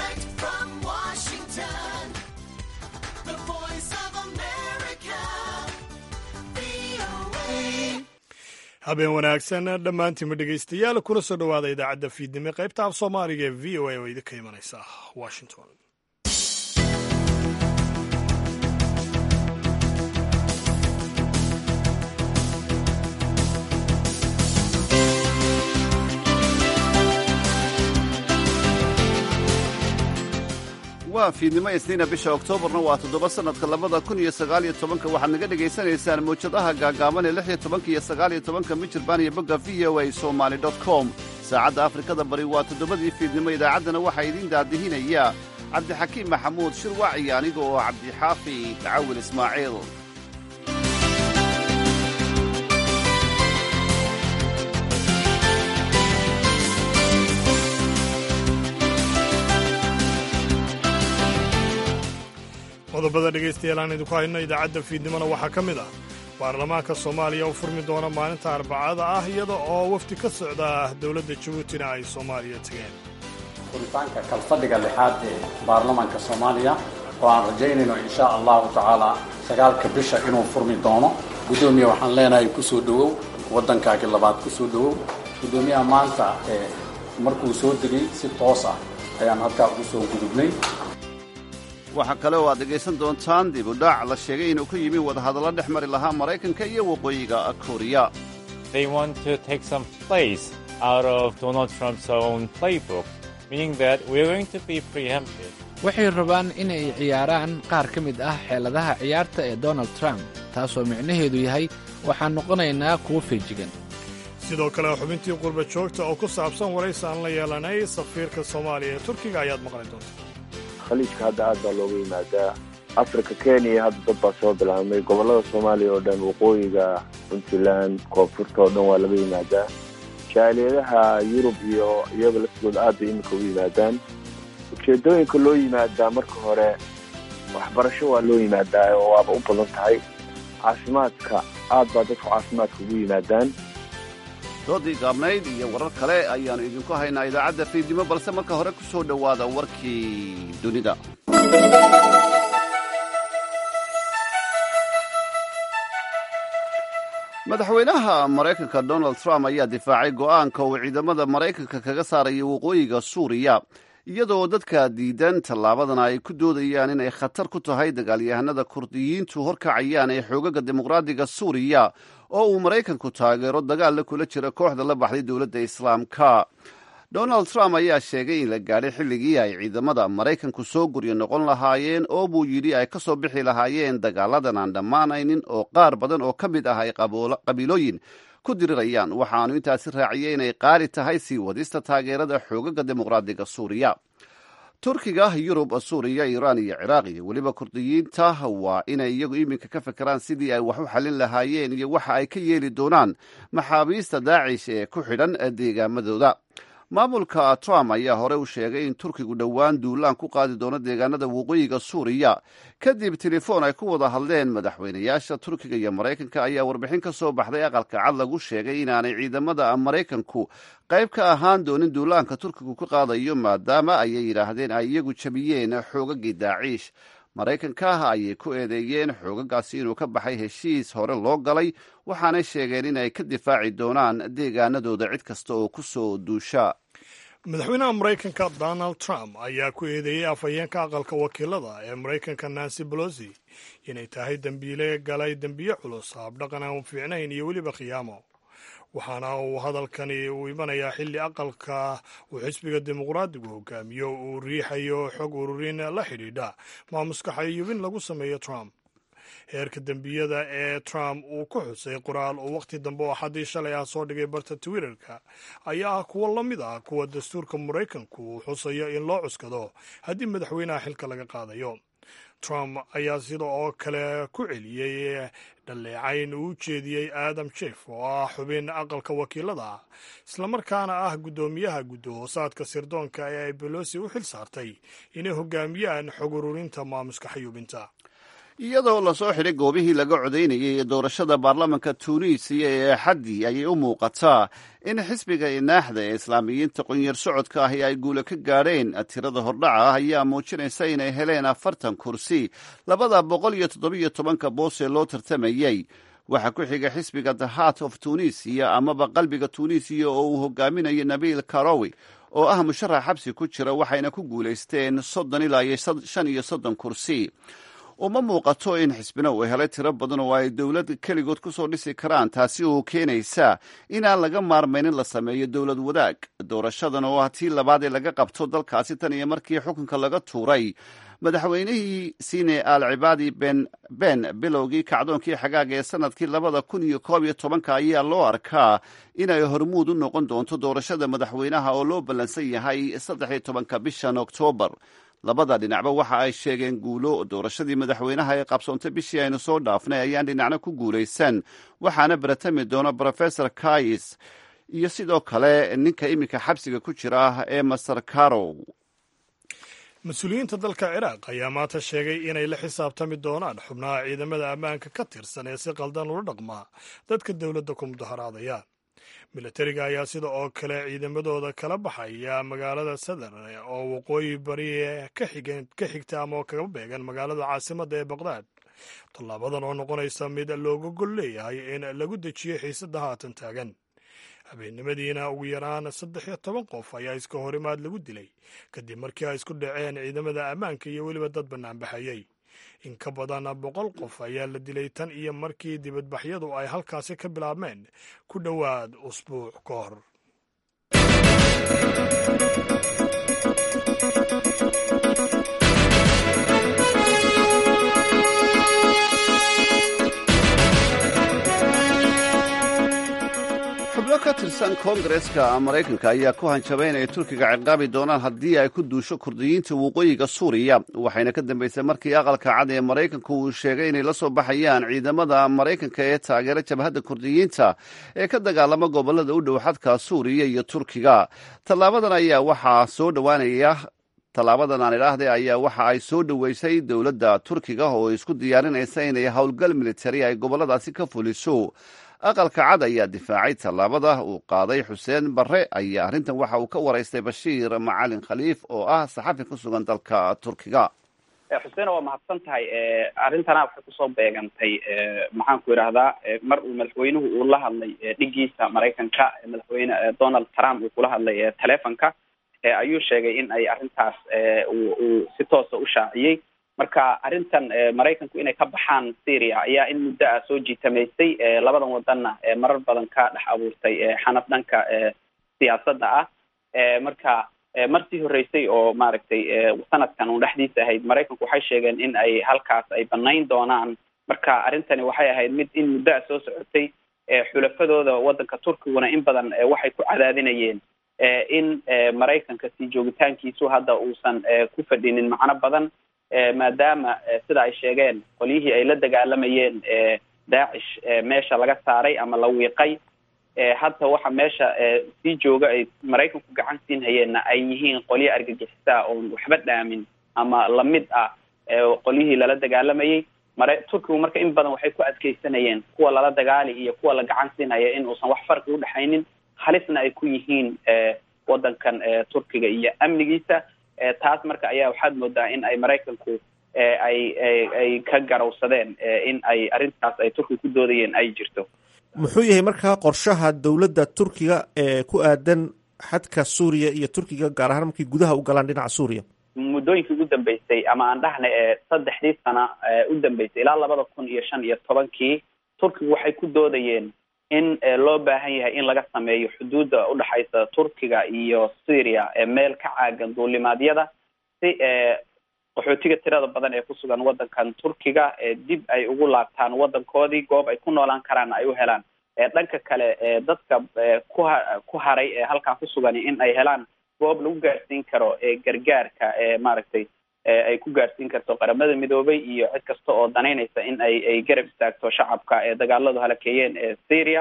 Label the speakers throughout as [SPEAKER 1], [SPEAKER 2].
[SPEAKER 1] Direct from Washington, the voice of America, VOA.
[SPEAKER 2] habeen wanaagsan dhammaantiinba dhegaystayaal kuna soo dhowaada idaacadda fiidnimo qaybta af soomaaliga ee v o a oo idinka imanaysa washington
[SPEAKER 3] waa fiidnimo isniina bisha oktoobarna waa toddoba sannadka labada kun iyo sagaaliyo tobanka waxaad naga dhegaysanaysaan mawjadaha gaagaaban ee lix iyo tobanka iyo sagaaliyo tobanka mijirbaan iyo bogga v o a somaali dot com saacadda afrikada bari waa toddobadii fiidnimo idaacaddana waxaa idiin daadihinaya cabdixakiim maxamuud shirwac iyo aniga oo cabdixaafi dacawil ismaaciil
[SPEAKER 2] qodobada dhegaystayaal aan idinku hayno idaacadda fiidnimona waxaa ka mid ah baarlamaanka soomaaliya u furmi doona maalinta arbacada ah iyada oo wafdi ka socda dowladda jabuutina ay soomaaliya tegeen
[SPEAKER 4] furitaanka kalfadhiga lixaad ee baarlamaanka soomaaliya oo aan rajaynayno insha allahu tacaala sagaalka bisha inuu furmi doono guddoomiye waxaan leenahay kusoo dhowow waddankaagii labaad kusoo dhowow guddoomiyaha maanta ee markuu soo degay si toos ah ayaan halkaa ugu soo gudubnay
[SPEAKER 3] waxaa kale oo aad dhegaysan doontaan dib u dhac la sheegay inuu ka yimi wadahadallo dhex mari lahaa maraykanka iyo waqooyiga kooriya
[SPEAKER 5] they want to take some place out of Donald Trump's own playbook, meaning that we're going to be preempted.
[SPEAKER 6] waxay rabaan inay ciyaaraan qaar ka mid ah xeeladaha ciyaarta ee donald trump taasoo micnaheedu yahay waxaan noqonaynaa kuwo feejigan
[SPEAKER 2] sidoo kale xubintii qurba joogta oo ku saabsan waraysi aan la yeelanay safiirka soomaaliya ee turkiga ayaad maqli doontaa
[SPEAKER 7] khaliijka hadda aad baa looga yimaadaa africa kenya hadda dad baa soo bilaabmay gobollada soomaaliya oo dhan waqooyiga puntland koonfurta oo dhan waa laga yimaadaa jaaliyadaha yurub iyo iyaga laftigooda aad bay iminka u yimaadaan ujeedooyinka loo yimaadaa marka hore waxbarasho waa loo yimaadaa oo waaba u badan tahay caafimaadka aad baa dadku caafimaadka ugu yimaadaan
[SPEAKER 3] doodii gaabnayd iyo warar kale ayaannu idinku haynaa idaacadda fiidnimo balse marka hore ku soo dhowaada warkii dunida madaxweynaha maraykanka donald trump ayaa difaacay go'aanka uu ciidamada maraykanka kaga saaraya waqooyiga suuriya iyadoo dadka diidan tallaabadana ay ku doodayaan inay khatar ku tahay dagaalyahanada kurdiyiintu horkacayaan ee xoogaga dimuqraadiga suuriya oo uu maraykanku taageero dagaalla kula jira kooxda la baxday dowladda islaamka donald trump ayaa sheegay in la gaadhay xilligii ay ciidamada maraykanku soo guryo noqon lahaayeen oo buu yidhi ay ka soo bixi lahaayeen dagaaladan aan dhammaanaynin oo qaar badan oo ka mid ah ay qabiilooyin ku dirirayaan waxaanu intaasi raaciyey inay qaali tahay sii wadista taageerada xoogaga dimuqraadiga suuriya turkiga yurub suuriya iiraan iyo ciraaq iyo weliba kurdiyiinta waa inay iyagu iminka ka fekeraan sidii ay wax u xallin lahaayeen iyo waxa ay ka yeeli doonaan maxaabiista daacish ee ku xidhan deegaamadooda maamulka trump ayaa hore u sheegay in turkigu dhowaan duulaan ku qaadi doono deegaanada waqooyiga suuriya kadib telefoon ay ku wada hadleen madaxweynayaasha turkiga iyo maraykanka ayaa warbixin ka soo baxday aqalka cad lagu sheegay inaanay ciidamada maraykanku qayb ka ahaan doonin duulaanka turkigu ka qaadayo maadaama ayay yidhaahdeen ay iyagu jabiyeen xoogagii daaciish maraykanka ayay ku eedeeyeen xoogagaasi inuu ka baxay heshiis hore loo galay waxaanay sheegeen inay ka difaaci doonaan deegaanadooda cid kasta oo ku soo duusha
[SPEAKER 2] madaxweynaha maraykanka donald trump ayaa ku eedeeyey afhayeenka aqalka wakiilada ee maraykanka nancy bolosi inay tahay dembiile galay dembiye culus habdhaqan aan fiicnayn iyo weliba khiyaamo waxaana uu hadalkani uu imanayaa xilli aqalka uu xisbiga dimuqraadigu hogaamiyo uu riixayo xog ururin la xidhiidha maamuska xayubin lagu sameeyo trump heerka dembiyada ee trump uu ku xusay qoraal uu wakhti dambe oo xaddii shalay ah soo dhigay barta twitterka ayaa ah kuwo la mid ah kuwa dastuurka maraykanku uu xusayo in loo cuskado haddii madaxweynaha xilka laga qaadayo trump ayaa sida oo kale ku celiyey dhaleecayn uu jeediyey adam jef oo ah xubin aqalka wakiilada islamarkaana ah guddoomiyaha gudahoosaadka sirdoonka ee ay bolosi u xil saartay inay hogaamiyaan xog ururinta maamuska xayuubinta
[SPEAKER 3] iyadoo lasoo xidhay goobihii laga codaynayay ee doorashada baarlamanka tuuniisiya ee axaddii ayay u muuqataa in xisbiga inaaxda ee islaamiyiinta qunyar socodka ahi ay guula ka gaadheen tirada hordhaca ah ayaa muujinaysa inay heleen afartan kursi labada boqol iyo toddobiyo tobanka boos ee loo tartamayey waxaa ku xiga xisbiga the heart of tunisiya amaba qalbiga tunisiya oo uu hogaaminayo nabiil karowi oo ah musharax xabsi ku jira waxayna ku guulaysteen soddon ilaa iyo shan iyo soddon kursi uma muuqato in xisbina uu helay tiro badan oo ay dowlad keligood ku soo dhisi karaan taasi oo keenaysa inaan laga maarmaynin la sameeyo dowlad wadaag doorashadan oo ah tii labaad ee laga qabto dalkaasi tan iyo markii xukunka laga tuuray madaxweynihii sine al cibaadi ben ben bilowgii kacdoonkii xagaaga ee sanadkii labada kun iyo koob iyo tobanka ayaa loo arkaa inay hormuud u noqon doonto doorashada madaxweynaha oo loo ballansan yahay saddex iyo tobanka bishan oktoobar labada dhinacba waxa ay sheegeen guulo doorashadii madaxweynaha ee qabsoontay bishii aynu soo dhaafnay ayaan dhinacna ku guulaysan waxaana baratami doona brofesor kais iyo sidoo kale ninka iminka xabsiga ku jira ee master carow
[SPEAKER 2] mas-uuliyiinta dalka ciraaq ayaa maanta sheegay inay la xisaabtami doonaan xubnaha ciidamada ammaanka ka tirsan ee si qaldan ula dhaqmaa dadka dowladda ku mudaharaadaya milatariga ayaa sida oo kale ciidamadooda kala baxaya magaalada sadar oo waqooyi bari ka xigta ama oo kaga beegan magaalada caasimadda ee baqdaad tallaabadan oo noqonaysa mid looga gol leeyahay in lagu dejiyo xiisadda haatan taagan habeennimadiina ugu yaraan saddex iyo toban qof ayaa iska horimaad lagu dilay kadib markii ay isku dhaceen ciidamada ammaanka iyo weliba dad bannaanbaxayey in ka badan boqol qof ayaa la dilay tan iyo markii dibadbaxyadu ay halkaasi ka bilaabmeen ku dhowaad usbuuc ka hor
[SPEAKER 3] xubno ka tirsan koongareska maraykanka ayaa ku hanjabay inay turkiga ciqaabi doonaan haddii ay ku duusho kurdiyiinta waqooyiga suuriya waxayna ka dambeysay markii aqalka cad ee maraykanku uu sheegay inay la soo baxayaan ciidamada maraykanka ee taageera jabhadda kurdiyiinta ee ka dagaalama gobolada u dhow xadka suuriya iyo turkiga tallaabadan ayaa waxaa soo dhowaanaya tallaabadan aan idhaahday ayaa waxa ay soo dhoweysay dowladda turkiga oo isku diyaarinaysa inay howlgal militari ay gobolladaasi ka fuliso aqalka cad ayaa difaacay tallaabada uu qaaday xuseen barre ayaa arrintan waxa uu ka waraystay bashiir macalin khaliif oo ah saxafi ku sugan dalka turkiga
[SPEAKER 8] xuseen waa mahadsan tahay arrintana waxay kusoo beegantay maxaan ku idhaahdaa mar uu madaxweynuhu uu la hadlay dhigiisa maraykanka madaxweyne donald trump uu kula hadlay telefonka ayuu sheegay in ay arrintaas uu si toosa u shaaciyey marka arrintan maraykanku inay ka baxaan syria ayaa in muddo ah soo jiitamaysay labadan wadanna marar badan ka dhex abuurtay xanaf dhanka siyaasadda ah marka martii horreysay oo maaragtay sanadkan uun dhexdiisa ahayd maraykanku waxay sheegeen in ay halkaas ay banayn doonaan marka arrintani waxay ahayd mid in muddo ah soo socotay xulafadooda waddanka turkiguna in badan waxay ku cadaadinayeen in maraykanka sii joogitaankiisu hadda uusan ku fadhinin macno badan maadaama sida ay sheegeen qolyihii ay la dagaalamayeen daacish meesha laga saaray ama la wiiqay hadda waxa meesha sii jooga ay maraykanku gacan siin hayeenna ay yihiin qolyo argagixisaa oon waxba dhaamin ama lamid ah qolyihii lala dagaalamayay mara turkigu marka in badan waxay ku adkeysanayeen kuwa lala dagaali iyo kuwa la gacan siinhaya in uusan wax farqi udhexaynin halisna ay ku yihiin waddankan turkiga iyo amnigiisa taas marka ayaa waxaad moodaa in ay maraykanku ay ay ka garawsadeen in ay arrintaas ay turkiga ku doodayeen ay jirto
[SPEAKER 9] muxuu yahay markaa qorshaha dowladda turkiga ee ku aadan xadka suuriya iyo turkiga gaar ahaan markay gudaha u galaan dhinaca suuriya
[SPEAKER 8] muddooyinkii ugu dambeysay ama aan dhahna ee saddexdii sana u dambeysay ilaa labada kun iyo shan iyo tobankii turkigu waxay ku doodayeen in loo baahan yahay in laga sameeyo xuduudda udhexaysa turkiga iyo syria meel ka caagan duulimaadyada si qaxootiga tirada badan ee kusugan waddankan turkiga dib ay ugu laabtaan waddankoodii goob ay ku noolaan karaan ay u helaan dhanka kale dadka kuha ku haray ee halkaa kusugan in ay helaan goob lagu gaarsiin karo gargaarka maaragtay ay ku gaarsiin karto qaramada midoobay iyo cid kasta oo danaynaysa in ay ay garab istaagto shacabka ee dagaaladu halakeeyeen ee syria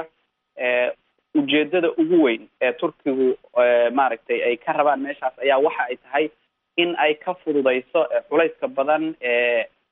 [SPEAKER 8] ujeedada ugu weyn ee turkigu maaragtay ay ka rabaan meeshaas ayaa waxa ay tahay in ay ka fududayso culayska badan ee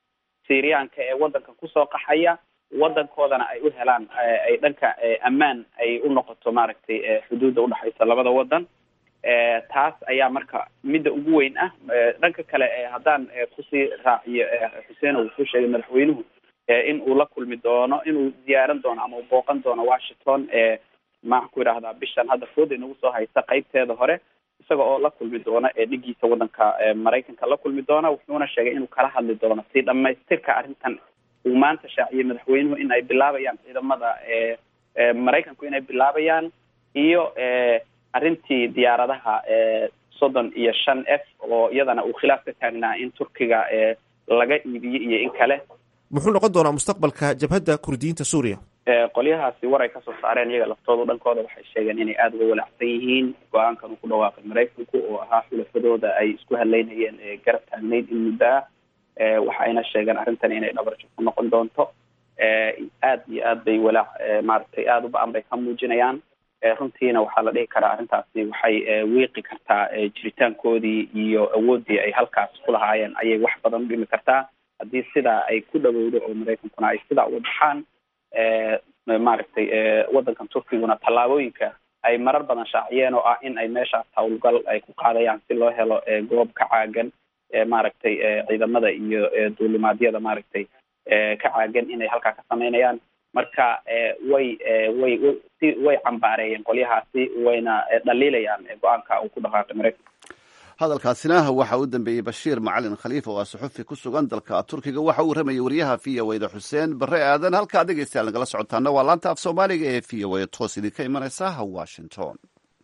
[SPEAKER 8] syriyaanka ee waddanka kusoo qaxaya waddankoodana ay u helaan ay dhanka ammaan ay u noqoto maaragtay xuduudda udhexaysa labada waddan taas ayaa marka midda ugu weyn ah dhanka kale haddaan kusii raaciyo xuseen wuxuu sheegay madaxweynuhu in uu la kulmi doono inuu ziyaaran doono ama uu booqan doono washington maxaan ku idhahdaa bishan hadda fooda inagu soo haysta qaybteeda hore isaga oo la kulmi doona ee dhigiisa waddanka maraykanka la kulmi doona wuxuuna sheegay inuu kala hadli doono si dhamaystirka arrintan uu maanta shaaciyey madaxweynuhu in ay bilaabayaan ciidamada maraykanku inay bilaabayaan iyo arrintii diyaaradaha soddon iyo shan f oo iyadana uu khilaaf ka taagnaa in turkiga laga iibiyo iyo in kale
[SPEAKER 9] muxuu noqon doonaa mustaqbalka jabhadda kurdiyiinta suuriya
[SPEAKER 8] qolyahaasi war ay kasoo saareen iyaga laftoodu dhankooda waxay sheegeen inay aada uga walaacsan yihiin go-aankan uu ku dhawaaqay maraykanku oo ahaa xulafadooda ay isku hadleynayeen garab taagnayd in muddo ah waxayna sheegeen arrintan inay dhabarjab ku noqon doonto aad iyo aad bay walaac maaragtay aada u ba-an bay ka muujinayaan runtiina waxaa la dhihi karaa arrintaasi waxay wiiqi kartaa jiritaankoodii iyo awooddii ay halkaas ku lahaayeen ayay wax badan u dhimi kartaa haddii sidaa ay ku dhawowdo oo maraykankuna ay sidaa uga baxaan maaragtay waddankan turkiguna tallaabooyinka ay marar badan shaaciyeen oo ah in ay meeshaas hawlgal ay ku qaadayaan si loo helo goob ka caagan maaragtay ciidamada iyo duulimaadyada maaragtay ka caagan inay halkaa ka sameynayaan marka way way si way cambaareeyeen qolyahaasi wayna dhaliilayaan go-aanka uu ku dhaqaaqay maraykanka
[SPEAKER 3] hadalkaasina waxa u dambeeyey bashiir macalin khaliif oo ah suxufi ku sugan dalka turkiga waxa uu ramayay wariyaha v o da xuseen bare aadan halkaa dhegeystayaal nagala socotaana waa laanta af soomaaliga ee v o a toos idinka imanaysa washington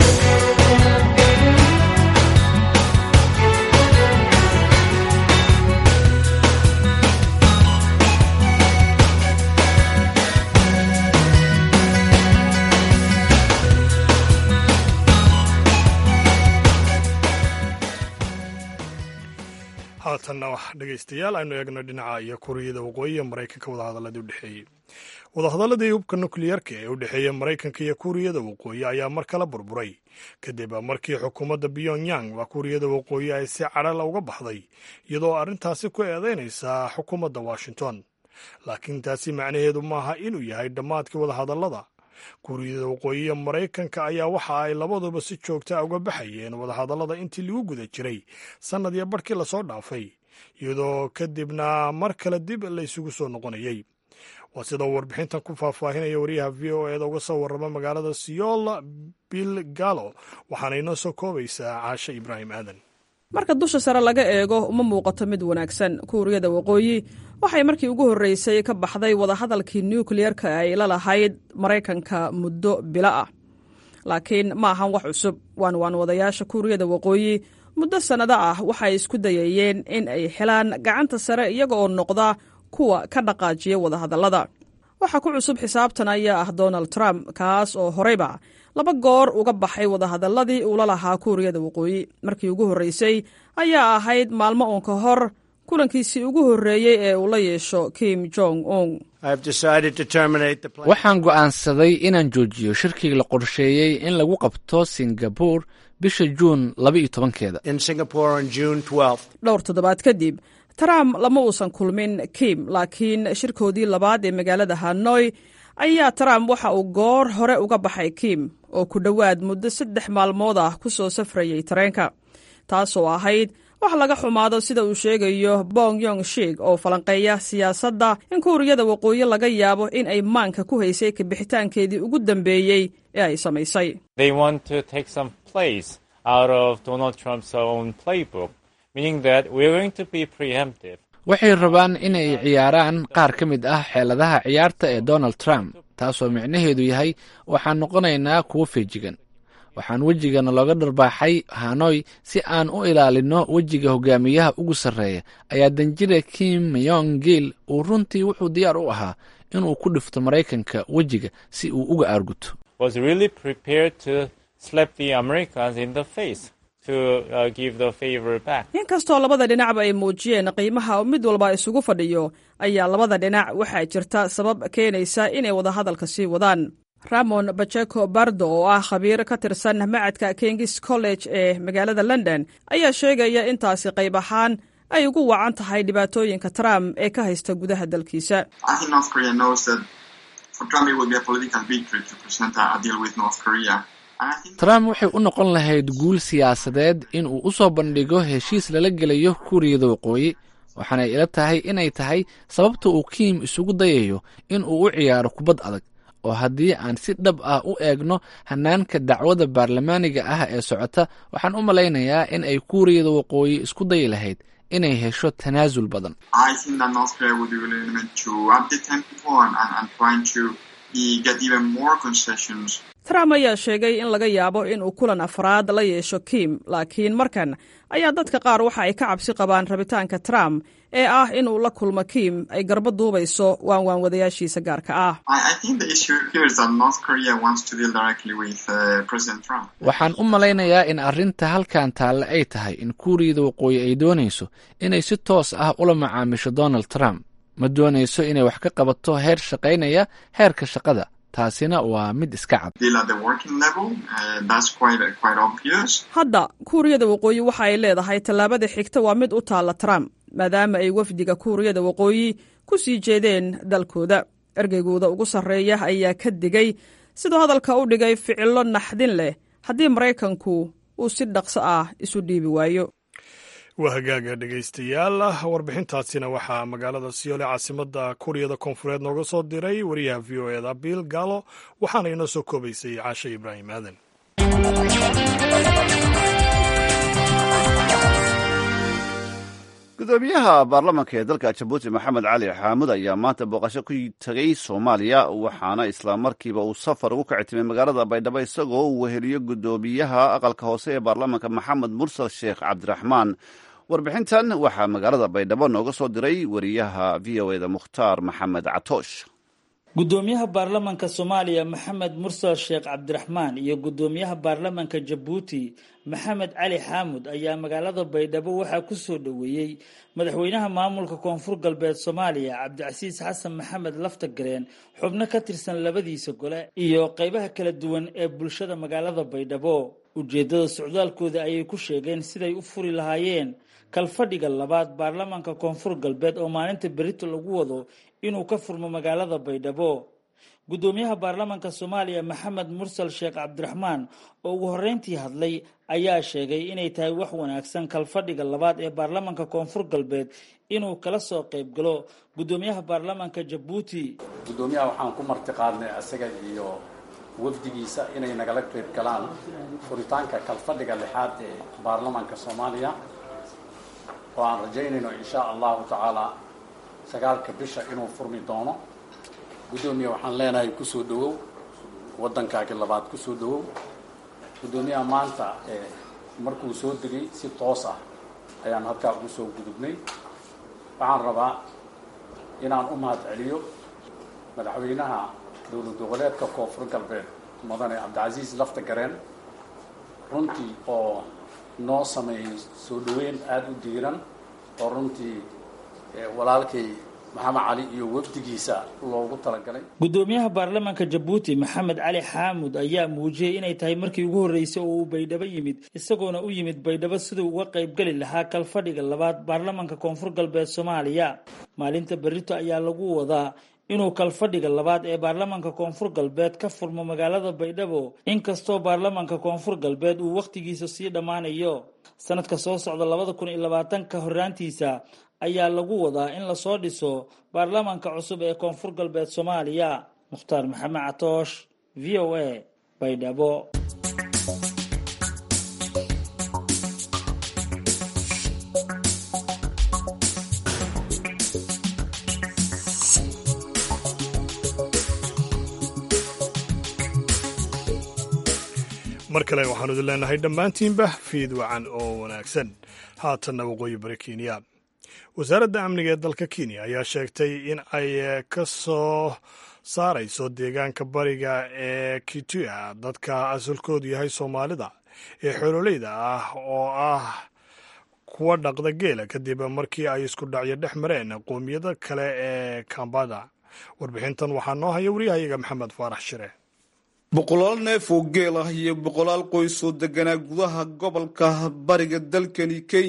[SPEAKER 2] haatanna wax dhegaystayaal aynu eegno dhinaca iyo kuuriyada waqooyi ee maraykanka wadahadaladii u dhexeeyey wadahadaladii hubka nukliyeerka ee u dhexeeya maraykanka iyo kuuriyada waqooyi ayaa mar kale burburay kadib markii xukuumadda pyongyang waa kuuriyada waqooyi ay si cadhala uga baxday iyadoo arrintaasi ku eedeynaysa xukuumadda washington laakiin taasi macnaheedu maaha inuu yahay dhammaadkii wadahadallada kuuriyada waqooyi iyo maraykanka ayaa waxa ay labaduba si joogta uga baxayeen wadahadallada intii lagu guda jiray sannad iyo barhkii lasoo dhaafay iyadoo kadibna mar kale dib la isugu soo noqonayey waa sida uu warbixintan ku faahfaahinaya wariyaha v o eeda uga soo warrama magaalada siyool bill gallo waxaana inoo soo koobaysaa caashe ibraahim aadan
[SPEAKER 10] marka dusha sare laga eego uma muuqato mid wanaagsan kuuriyada waqooyi waxay markii ugu horreysay ka baxday wadahadalkii nukliyerka ay la lahayd maraykanka muddo bilo ah laakiin ma ahan wax cusub waan waan wadayaasha kuuriyada waqooyi muddo sannado ah waxay isku dayayeen in ay helaan gacanta sare iyaga oo noqda kuwa ka dhaqaajiya wadahadallada waxaa ku cusub xisaabtan ayaa ah donald trump kaas oo horeyba laba goor uga baxay wadahadalladii uula lahaa kuuriyada waqooyi markii ugu horreysay ayaa ahayd maalmo uun ka hor kulankiisii ugu horreeyey ee uu la yeesho kim jong un
[SPEAKER 6] waxaan go'aansaday inaan joojiyo shirkii la qorsheeyey in lagu qabto singabur bisha juun laba-iyo tobankeeda
[SPEAKER 10] dhowr toddobaad kadib trump lama uusan kulmin kim laakiin shirkoodii labaad ee magaalada hanoi ayaa trump waxa uu goor hore uga baxay kim oo ku dhowaad muddo saddex maalmood ah ku soo safrayay tareenka taasoo ahayd wax laga xumaado sida uu sheegayo bong yong shig oo falanqeeya siyaasadda in kuuriyada waqooyi laga yaabo in ay maanka ku haysay kabixitaankeedii ugu dambeeyey ee ay samaysay
[SPEAKER 6] waxay rabaan inay ciyaaraan qaar ka mid ah xeeladaha ciyaarta ee donald trump taasoo micnaheedu yahay waxaan noqonaynaa kuwo feejigan waxaan wejigana looga dharbaaxay hanoy si aan u ilaalinno wejiga hogaamiyaha ugu sarreeya ayaa danjire kim yong gil uu runtii wuxuu diyaar u ahaa inuu ku dhifto maraykanka wejiga si uu uga aarguto
[SPEAKER 10] inkastoo labada dhinacba ay muujiyeen qiimaha mid walba isugu fadhiyo ayaa labada dhinac waxaa jirta sabab keenaysa inay wadahadalka sii wadaan ramon bajeko bardo oo ah khabiir ka tirsan macadka kingis college ee magaalada london ayaa sheegaya intaasi qayb ahaan ay ugu wacan tahay dhibaatooyinka trump ee ka haysta gudaha dalkiisa
[SPEAKER 6] trump waxay u noqon lahayd guul siyaasadeed in uu u soo bandhigo heshiis lala gelayo kuuriyada waqooyi waxaanay ila tahay inay tahay sababta uu kiim isugu dayayo in uu u ciyaaro kubad adag oo haddii aan si dhab ah u eegno hanaanka dacwada baarlamaaniga ah ee socota waxaan u malaynayaa in ay kuuriyada waqooyi isku dayi lahayd inay hesho tanaasul badan
[SPEAKER 10] trump ayaa sheegay in laga yaabo in uu kulan afraad la yeesho kim laakiin markan ayaa dadka qaar waxa ay ka cabsi qabaan rabitaanka trump ee ah in uu la kulmo kim ay garba duubayso waanwaan wadayaashiisa gaarka ah
[SPEAKER 6] waxaan u malaynayaa in arrinta halkan taalle ay tahay in kuuriyada waqooyi ay doonayso inay si toos ah ula macaamisho donald trump ma doonayso inay wax ka qabato heer shaqaynaya heerka shaqada taasina waa mid iska cad
[SPEAKER 10] hadda kuuriyada waqooyi waxa ay leedahay tallaabada xigta waa mid u taalla trump maadaama ay wafdiga kuuriyada waqooyi ku sii jeedeen dalkooda ergeygooda ugu sarreeya ayaa ka digay siduu hadalka u dhigay ficillo naxdin leh haddii maraykanku uu si dhaqso ah isu dhiibi waayo
[SPEAKER 2] waa hagaaga dhegaystayaal warbixintaasina waxaa magaalada siyoole caasimada kuuriyada koonfureed nooga soo diray wariyaha v o eda bill gallo waxaana inoo soo koobaysay caashe ibraahim aadan
[SPEAKER 3] gudoomiyaha baarlamaanka ee dalka jabuuti maxamed cali xaamud ayaa maanta booqasho ku tegay soomaaliya waxaana islamarkiiba uu safar ugu kacitimay magaalada baydhabo isagoo uu weheliyo gudoomiyaha aqalka hoose ee baarlamaanka maxamed mursal sheekh cabdiraxmaan warbixintan waxaa magaalada baydhabo nooga soo diray wariyaha v o eda mukhtaar maxamed catoosh
[SPEAKER 11] gudoomiyaha baarlamanka soomaaliya maxamed mursal sheekh cabdiraxmaan iyo gudoomiyaha baarlamanka jabuuti maxamed cali xaamud ayaa magaalada baydhabo waxaa ku soo dhoweeyey madaxweynaha maamulka koonfur galbeed soomaaliya cabdicasiis xasan maxamed laftagareen xubno ka tirsan labadiisa gole iyo qeybaha kala duwan ee bulshada magaalada baydhabo ujeeddada socdaalkooda ayay ku sheegeen siday u furi lahaayeen kalfadhiga labaad baarlamanka koonfur galbeed oo maalinta berito lagu wado inuu ka furmo magaalada baydhabo gudoomiyaha baarlamanka soomaaliya maxamed mursal sheekh cabdiraxmaan oo ugu horreyntii hadlay ayaa sheegay inay tahay wax wanaagsan kalfadhiga labaad ee baarlamanka koonfur galbeed inuu kala soo qayb galo gudoomiyaha baarlamanka jabuuti
[SPEAKER 4] gudoomiyaha waxaan ku martiqaadnay isaga iyo wafdigiisa inay nagala qayb galaan furitaanka kalfadhiga lixaad ee baarlamanka soomaaliya oo aan rajaynayno insha allahu tacaala sagaalka bisha inuu furmi doono guddoomiya waxaan leenahay kusoo dhawow waddankaagi labaad kusoo dhawow guddoomiyaha maanta markuu soo degay si toos ah ayaan halkaa ugu soo gudubnay waxaan rabaa inaan u mahad celiyo madaxweynaha dowlad goboleedka koonfur galbeed mudane cabdicasiis lafta gareen runtii oo noo sameeyey soo dhaweyn aada u diiran oo runtii walaalkay maxamed cali iyo wafdigiisa loogu talagalay
[SPEAKER 11] gudoomiyaha baarlamanka jabuuti maxamed cali xaamud ayaa muujiyey inay tahay markii ugu horreysay oo uu baydhabo yimid isagoona u yimid baydhabo siduu uga qaybgeli lahaa kalfadhiga labaad baarlamanka koonfur galbeed soomaaliya maalinta berito ayaa lagu wadaa inuu kalfadhiga labaad ee baarlamanka koonfur galbeed ka furmo magaalada baydhabo inkastoo baarlamanka koonfur galbeed uu wakhtigiisa sii dhammaanayo sanadka soo socda labada kun iyo labaatanka horraantiisa ayaa lagu wadaa in lasoo dhiso baarlamanka cusub ee koonfur galbeed soomaaliya mukhtaar maxamed catoosh v o a baydhabo
[SPEAKER 2] mar kale waxaanu idin leenahay dhammaantiinba fiid wacan oo wanaagsan haatanna waqooyi bari kenya wasaaradda amniga ee dalka kenya ayaa sheegtay in ay ka soo saarayso deegaanka bariga ee kituya dadka asalkoodu yahay soomaalida ee xoololeyda ah oo ah kuwa dhaqda geela kadib markii ay isku dhacyo dhex mareen qoomiyada kale ee kambada warbixintan waxaa noo haya waryahayaga maxamed faarax shire
[SPEAKER 12] boqolaal neef oo geel ah iyo boqolaal qoys oo deganaa gudaha gobolka bariga dalkani kenya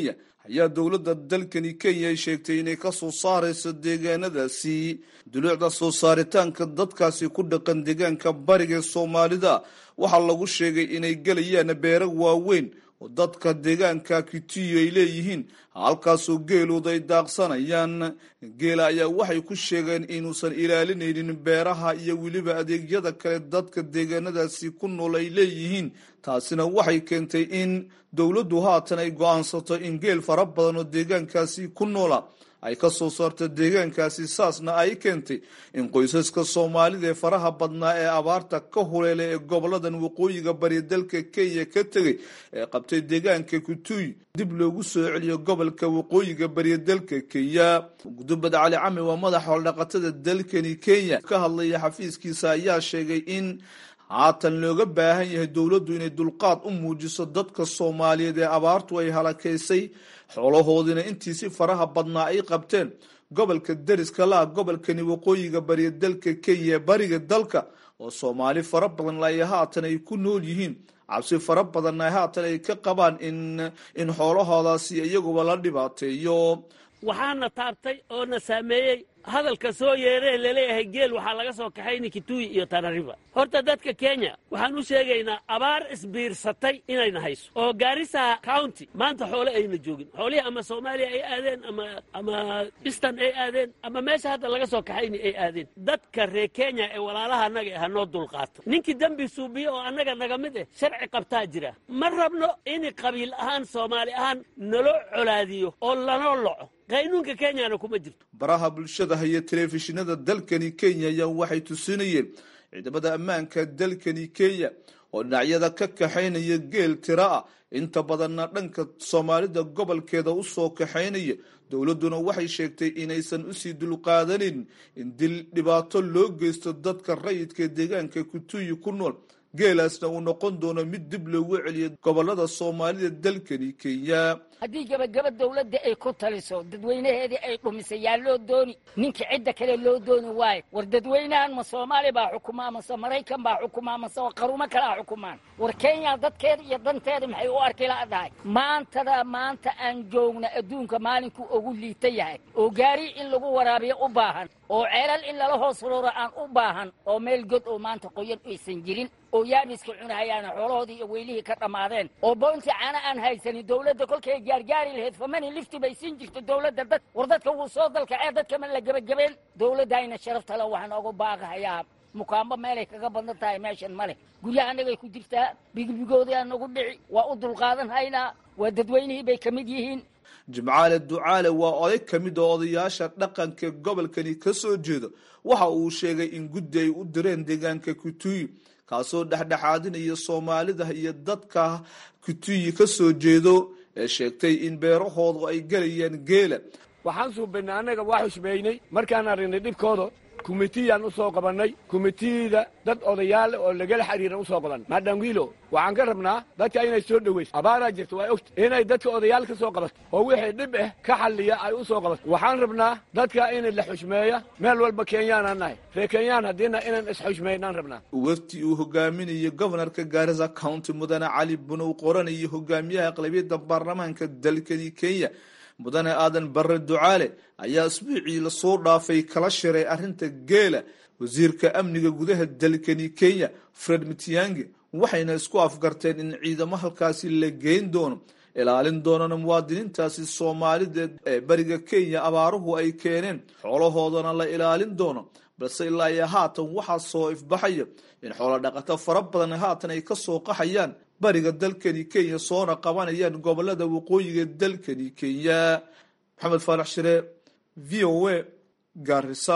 [SPEAKER 12] ayaa dowladda dalkani kenya ay sheegtay inay ka soo saarayso deegaanadaasi duluucda soo saaritaanka dadkaasi ku dhaqan deegaanka bariga ee soomaalida waxaa lagu sheegay inay gelayaan beero waaweyn oo dadka deegaanka kitiyo ay leeyihiin halkaasoo geelooda ay daaqsanayaan geela ayaa waxay ku sheegeen inuusan ilaalinaynin beeraha iyo weliba adeegyada kale dadka deegaanadaasi ku nool ay leeyihiin taasina waxay keentay in dowladdu haatan ay go-aansato in geel fara badan oo deegaankaasi ku noola ay ka soo saarta deegaankaasi saasna ay keentay in qoysaska soomaalida ee faraha badnaa ee abaarta ka huleelay ee goboladan waqooyiga bari dalka kenya ka tegay ee qabtay deegaanka kutuuy dib loogu soo celiyo gobolka waqooyiga bari dalka kenya gudubad cali cami waa madaxa holdhaqatada dalkani kenya ka hadlaya xafiiskiisa ayaa sheegay in haatan looga baahan yahay dowladdu inay dulqaad u muujiso dadka soomaaliyeed ee abaartu ay halakaysay xoolahoodiina intiisi faraha badnaa ay qabteen gobolka deriska laha gobolkani waqooyiga bariya dalka kenya ee bariga dalka oo soomaali fara badan ay haatan ay ku nool yihiin cabsi fara badanna haatan ay ka qabaan in in xoolahoodaasi iyaguba la dhibaateeyo
[SPEAKER 13] waxaana taabtay oo na saameeyey hadalka soo yeeree laleeyahay geel waxaa laga soo kaxayni kituuyi iyo tanariba horta dadka kenya waxaan u sheegaynaa abaar isbiirsatay inayna hayso oo gaarisa county maanta xoole ayna joogin xoolihii ama soomaaliya ay aadeen ama ama eastern ay aadeen ama meesha hadda laga soo kaxayni ay aadeen dadka reer kenya ee walaalaha annaga ha noo dulqaato ninkii dembi suubiye oo annaga naga mid eh sharci qabtaa jira ma rabno in qabiil ahaan soomaali ahaan naloo colaadiyo oo lanoo loco qaynuunka kenyana kuma jirto
[SPEAKER 12] baraha bulshada haya telefishinada dalkani kenya ayaa waxay tusinayeen ciidamada ammaanka dalkani kenya oo dhinacyada ka kaxaynaya geel tira ah inta badanna dhanka soomaalida gobolkeeda u soo kaxaynaya dowladduna waxay sheegtay inaysan usii dulqaadanin in dil dhibaato loo geysto dadka rayidka deegaanka kutuyi ku nool geelaasna uu noqon doono mid dib loogu celiyo gobolada soomaalida dalkani kenya
[SPEAKER 14] haddii gebagaba dawladda ay ku taliso dadweynaheedii ay dhumisay yaa loo dooni ninka cidda kale loo dooni waayo war dadweynahan ma soomaali baa xukumaa mase maraykan baa xukumaa mase qarumo kalea xukumaan war kenya dadkeeda iyo danteeda maxay u arki la'dahay maantada maanta aan joogna adduunka maalinkuu ugu liita yahay oo gaari in lagu waraabiyo u baahan oo ceelal in lala hoos rooro aan u baahan oo meel god oo maanta qoyan aysan jirin oo yaabiska cunahayaana xoolahoodii iyo weylihii ka dhammaadeen oo boonti caana aan haysanin dowladda kolkay gaargaari lahayd famani lifti bay siin jirto dowladda dad war dadka wuu soo dalkacee dadka ma la gebagabeen dowladdayna sharaftale waxaan oga baaqahayaa mukaambo meelay kaga badan tahay meeshan ma leh guryahanagay ku jirtaa bigibigoodaa nagu dhici waa u dulqaadan haynaa waa dadweynihii bay ka mid yihiin
[SPEAKER 12] jimcaale ducaale waa oday ka mid oo odayaasha dhaqanka gobolkani ka soo jeeda waxa uu sheegay in guddi ay u direen deegaanka kutuyi kaasoo dhexdhexaadinaya soomaalida iyo dadka kutuyi ka soo jeedo ee sheegtay in beerahoodu ay gelayaan geela
[SPEAKER 15] waxaan suubaynay annaga waa xushmeynay markaan aragnay dhibkooda kumitiyaan u soo qabannay kumitiyada dad odayaal oo lagala xiriiran u soo qaban maadhangiilo waxaan ka rabnaa dadka inay soo dhowayso abaaraa jirta waa ogta inay dadka odayaal ka soo qabato oo wixii dhib ah ka xalliya ay u soo qabato waxaan rabnaa dadka in la xushmeeya meel walba kenyaanaan nahay ree kenyaan haddiina inaan isxushmeynaan rabnaa
[SPEAKER 12] wafti uu hogaaminayo gobanarka gaarisa county mudane cali bunow qoranayo hogaamiyaha aqlabiyadda baarlamaanka dalkani kenya mudane aadan barre ducaale ayaa isbuucii lasoo dhaafay kala shiray arrinta geela wasiirka amniga gudaha dalkani kenya fred mitiyange waxayna isku afgarteen in ciidamo halkaasi la geyn doono ilaalin doonana muwaadiniintaasi soomaalida ee bariga kenya abaaruhu ay keeneen xoolahoodana la ilaalin doono balse ilaa iyo haatan waxaa soo ifbaxaya in xoolo dhaqato fara badan haatan ay ka soo qaxayaan bariga dalkani kenya soona qabanayaan gobolada waqooyiga dalkani kenya maxamed faarax shire v o a garisa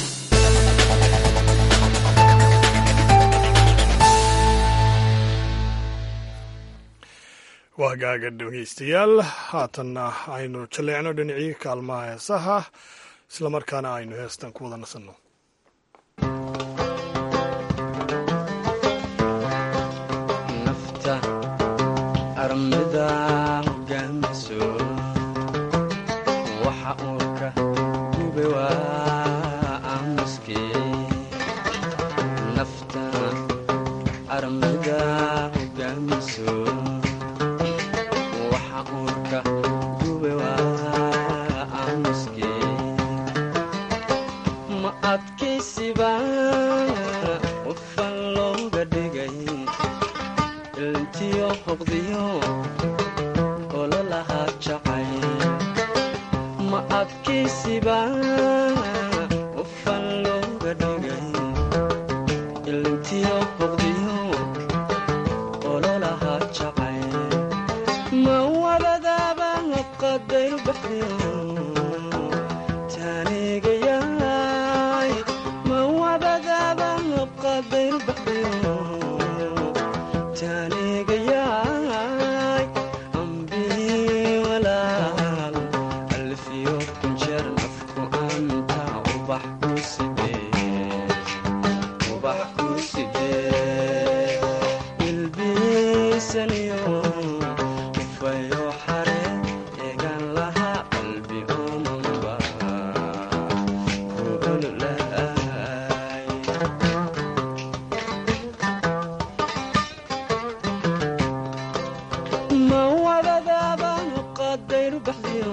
[SPEAKER 2] waa gaaga dhegeystayaal haatanna aynu jaleecno dhinacii kaalmaha heesaha islamarkaana aynu heestan ku wada nasanno
[SPEAKER 16] armida hogaamiso waxa uu ka gube waa aamuske nafta armida hogaamiso waxa uu ka gube ilintiyo hoqdiyo ololahaa jacayl ma adkaysiba qofan looga dhigay ilintiyo hoqdiyo ololahaa jacayl ma wadadaaba qadayr baxdiyo taanigayaay ma wadadaaba qadayr baxdiyo taanigayaay ambii walaal alfiyo kunjeer nafku anta ubax ku sidee ubax ku sidee ilbiisaniyo ufayo xare eegan lahaa qalbi omanba ku ololaay ma wadadaaba qadayr baxdiyo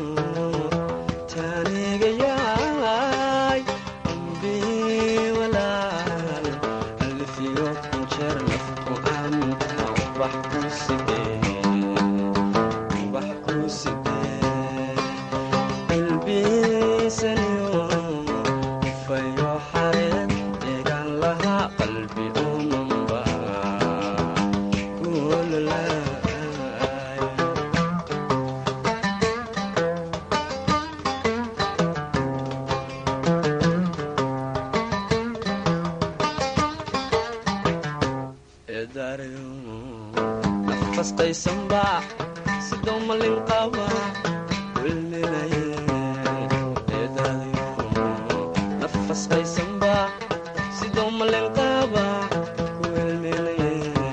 [SPEAKER 16] taanigayaay ambii walaal alfiyo kunjeer nafku anta ubax ku sidee ubax ku sidee ilbiisaniyo ufayo xareed eegan lahaa qalbi omanba ku ololaay nafasqaysanba sidoo malin qaba wilminaye nafasqaysanba sidoo malin qaba wilminaye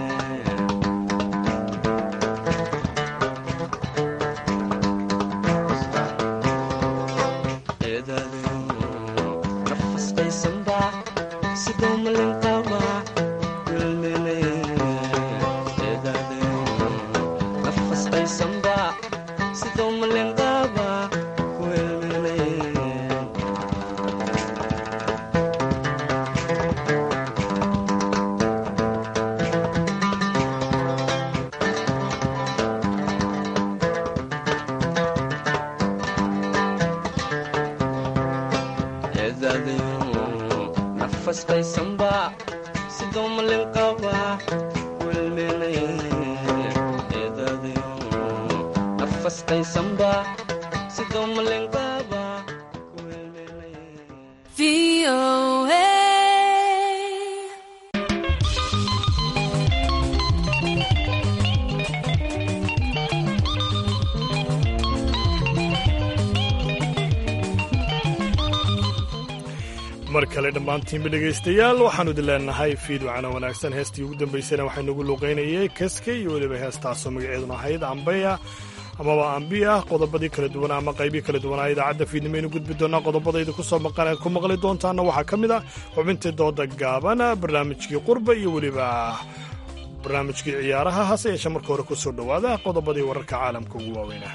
[SPEAKER 16] nafasqaysanba sidoo malin qaba wilminaye nafasqaysanba sidoo malin qaba wilminaye nafasqaysanba sidoo malin qaba wilminaye nafasqaysanba sidoo malin qaba
[SPEAKER 2] mar kale dhammaantiinba dhegaystayaal waxaanu idin leenahay fiid wacana wanaagsan heestii ugu dambaysana waxaa nagu luuqaynayay kaska iyo weliba heestaasoo magaceeduna ahayd ambeya amaba ambiya qodobadii kala duwanaa ama qaybii kala duwanaa idaacadda fiidnimaynu gudbi doonaa qodobadayda kusoo maqan aad ku maqli doontaana waxaa ka mid ah xubintii dooda gaaban barnaamijkii qurba iyo weliba barnaamijkii ciyaaraha hase yeeshee marka hore kusoo dhowaada qodobadii wararka caalamka ugu waaweynah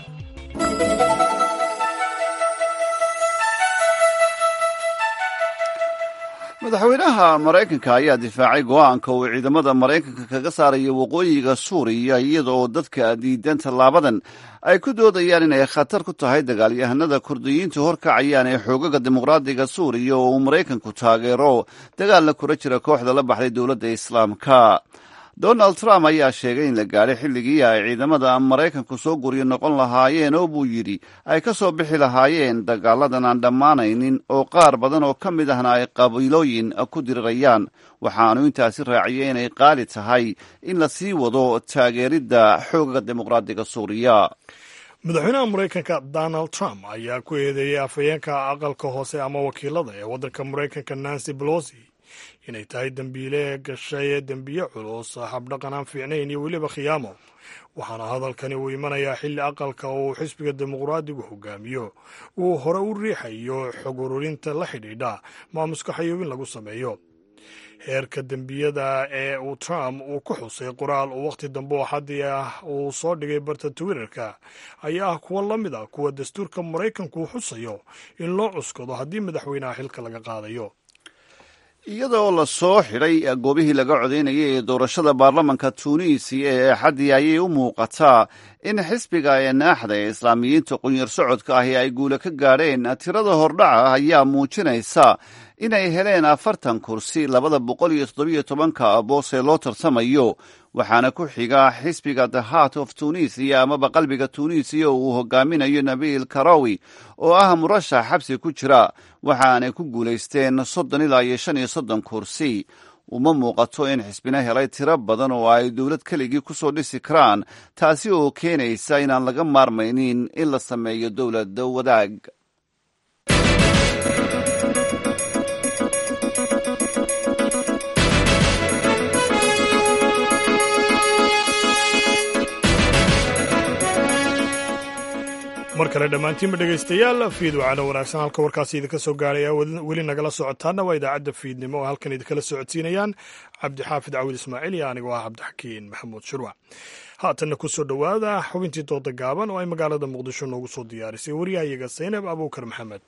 [SPEAKER 3] madaxweynaha maraykanka ayaa difaacay go'aanka uu ciidamada maraykanka kaga saarayo waqooyiga suuriya iyada oo dadka diidan tallaabadan ay ku doodayaan inay khatar ku tahay dagaalyahanada kurdiyiintu horkacayaan ee xoogaga dimuqraadiga suuriya oo uu maraykanku taageero dagaalna kula jira kooxda la baxday dowladda islaamka donald trump ayaa sheegay in la gaadhay xilligii ay ciidamada maraykanku soo guryo noqon lahaayeen oo buu yidhi ay ka soo bixi lahaayeen dagaaladan aan dhammaanaynin oo qaar badan oo ka mid ahna ay qabiilooyin ku dirirayaan waxaanu intaasi raaciyey inay qaali tahay in la sii wado taageeridda xoogaga dimuqraadiga suuriya
[SPEAKER 2] madaxweynaha maraykanka donald trump ayaa ku eedeeyey afhayeenka aqalka hoose ama wakiilada ee waddanka maraykanka nancy pelosi inay tahay dembiile gashay dembiye culus habdhaqan aan fiicnayn iyo weliba khiyaamo waxaana hadalkani uu imanayaa xilli aqalka uu xisbiga dimuqraadigu hogaamiyo uu hore u riixayo xog ururinta la xidhiidha maamuska xayuubin lagu sameeyo heerka dembiyada ee uu trump uu ku xusay qoraal uu wakhti dambe oo xaddii ah uu soo dhigay barta twitterka ayaa ah kuwo la mid ah kuwa dastuurka maraykanku uu xusayo in loo cuskado haddii madaxweynaha xilka laga qaadayo
[SPEAKER 3] iyadoo la soo xidhay goobihii laga codaynayay ee doorashada baarlamanka tuuniisiya ee axaddii ayay u muuqataa in xisbiga ee naaxda ee islaamiyiinta qunyar socodka ahi ay guula ka gaadheen tirada hordhaca ayaa muujinaysa inay heleen afartan kursi labada boqol iyo toddobiyo tobanka boos ee loo tartamayo waxaana ku xiga xisbiga the heart of tunisiya amaba qalbiga tunisiya oo uu hogaaminayo nabiil karawi oo ah murashax xabsi ku jira waxaanay ku guulaysteen soddon ilaa iyo shan iyo soddon kursi uma muuqato in xisbina helay tiro badan oo ay dowlad keligii ku soo dhisi karaan taasi oo keenaysa inaan laga maarmaynin in la sameeyo dowladda wadaag
[SPEAKER 2] mar kale dhammaantiinba dhegaystayaal fiid wacana wanaagsan halka warkaasi idinka soo gaaraya weli nagala socotaana waa idaacadda fiidnimo oo halkan idinkala socodsiinayaan cabdixaafid cawil ismaaciil iyo anigoo ah cabdixakiin maxamuud shurwac haatanna ku soo dhowaada xubintii dooda gaaban oo ay magaalada muqdisho noogu soo diyaarisay waryahayaga saynab abuukar maxamed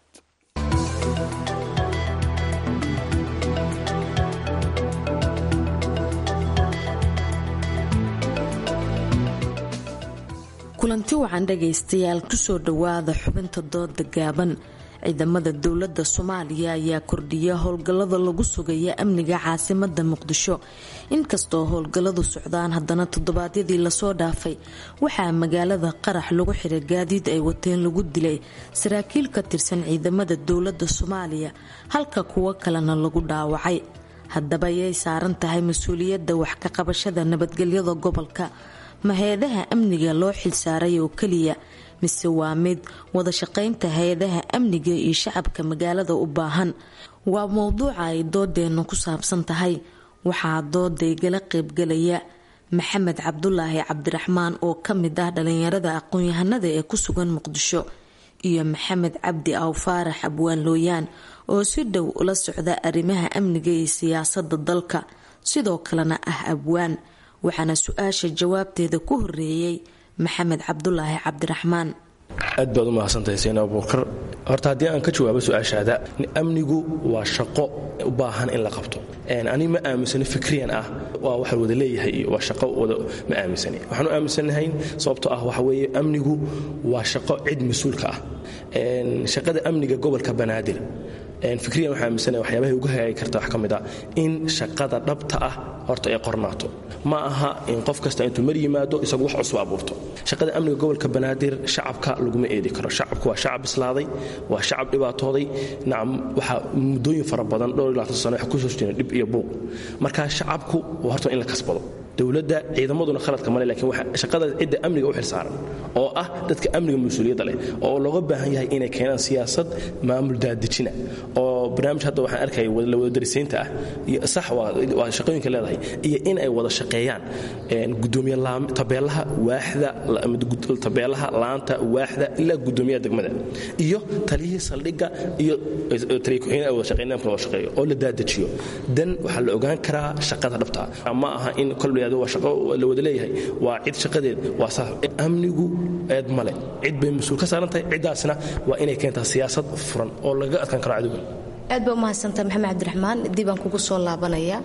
[SPEAKER 17] kulanti wacan dhagaystayaal kusoo dhowaada xubinta dooda gaaban ciidamada dowladda soomaaliya ayaa kordhiya howlgallada lagu sugaya amniga caasimada muqdisho inkastoo howlgalladu socdaan haddana toddobaadyadii lasoo dhaafay waxaa magaalada qarax lagu xiray gaadiid ay wateen lagu dilay saraakiil ka tirsan ciidamada dowladda soomaaliya halka kuwo kalena lagu dhaawacay haddaba ayay saaran tahay mas-uuliyadda wax ka qabashada nabadgelyada gobolka ma hay-adaha amniga loo xilsaaray oo keliya mise waa mid wada shaqaynta hay-adaha amniga iyo shacabka magaalada u baahan waa mowduuca ay doodeennu ku saabsan tahay waxaa dooda igala qaybgalaya maxamed cabdulaahi cabdiraxmaan oo ka mid ah dhalinyarada aqoon-yahanada ee ku sugan muqdisho iyo maxamed cabdi aw faarax abwaan looyaan oo si dhow ula socda arrimaha amniga iyo siyaasada dalka sidoo kalena ah abwaan waxaana su-aasha jawaabteeda ku horeeyey maxamed cabdulaahi cabdiraxmaan
[SPEAKER 18] aad baad u mahadsantahay seen abuukar horta haddii aan ka jawaabo su-aashaada amnigu waa shaqo u baahan in la qabto ani ma aaminsano fikriyan ah waa waxa wada leeyahay iyo waa shaqo wada ma aaminsani waxaan u aaminsanahay sababtoo ah waxa weeye amnigu waa shaqo cid mas-uulka ah shaqada amniga gobolka banaadir fikriyan waxaa aaminsanahay waxyaabahay uga hagaagi karta wax ka mid a in shaqada dhabta ah horta ay qornaato ma aha in qof kasta intuu mar yimaado isagu wax cusub abuurto shaqada amniga gobolka banaadir shacabka laguma eedi karo shacabku waa shacab bislaaday waa shacab dhibaatooday nacam waxaa muddooyin fara badan dhowr iyo labaatan sano waxa kusoo jireen dhib iyo buuq marka shacabku waa horta in la kasbado dowladda ciidamaduna khaladka male lakiin waxa shaqada cidda amniga u xilsaaran oo ah dadka amniga mas-uuliyadda leh oo looga baahan yahay inay keenaan siyaasad maamul daadejina oo barnaamij hadda waxaan arkaya la wada darisiinta ah iyo sax waa shaqooyinka leedahay iyo in ay wada shaqeeyaan gudoomiye tabeelaha waaxda tabeelaha laanta waaxda ilaa gudoomiyaha degmada iyo taliyihii saldhigga iyo taliya ku-xigeenada ay wada shaqeynamka wada shaqeeyo oo la daadajiyo dan waxaa la ogaan karaa shaqada dhabta ah ma aha in kol waa shaqo la wada leeyahay waa cid shaqadeed waa saas amnigu eed male cid bay mas-uul ka saaran tahay ciddaasna waa inay keentaa siyaasad furan oo laga adkaan karo cadowga
[SPEAKER 17] aad baa umahadsantaha maxamed cabdiraxmaan dib aan kugu soo laabanaya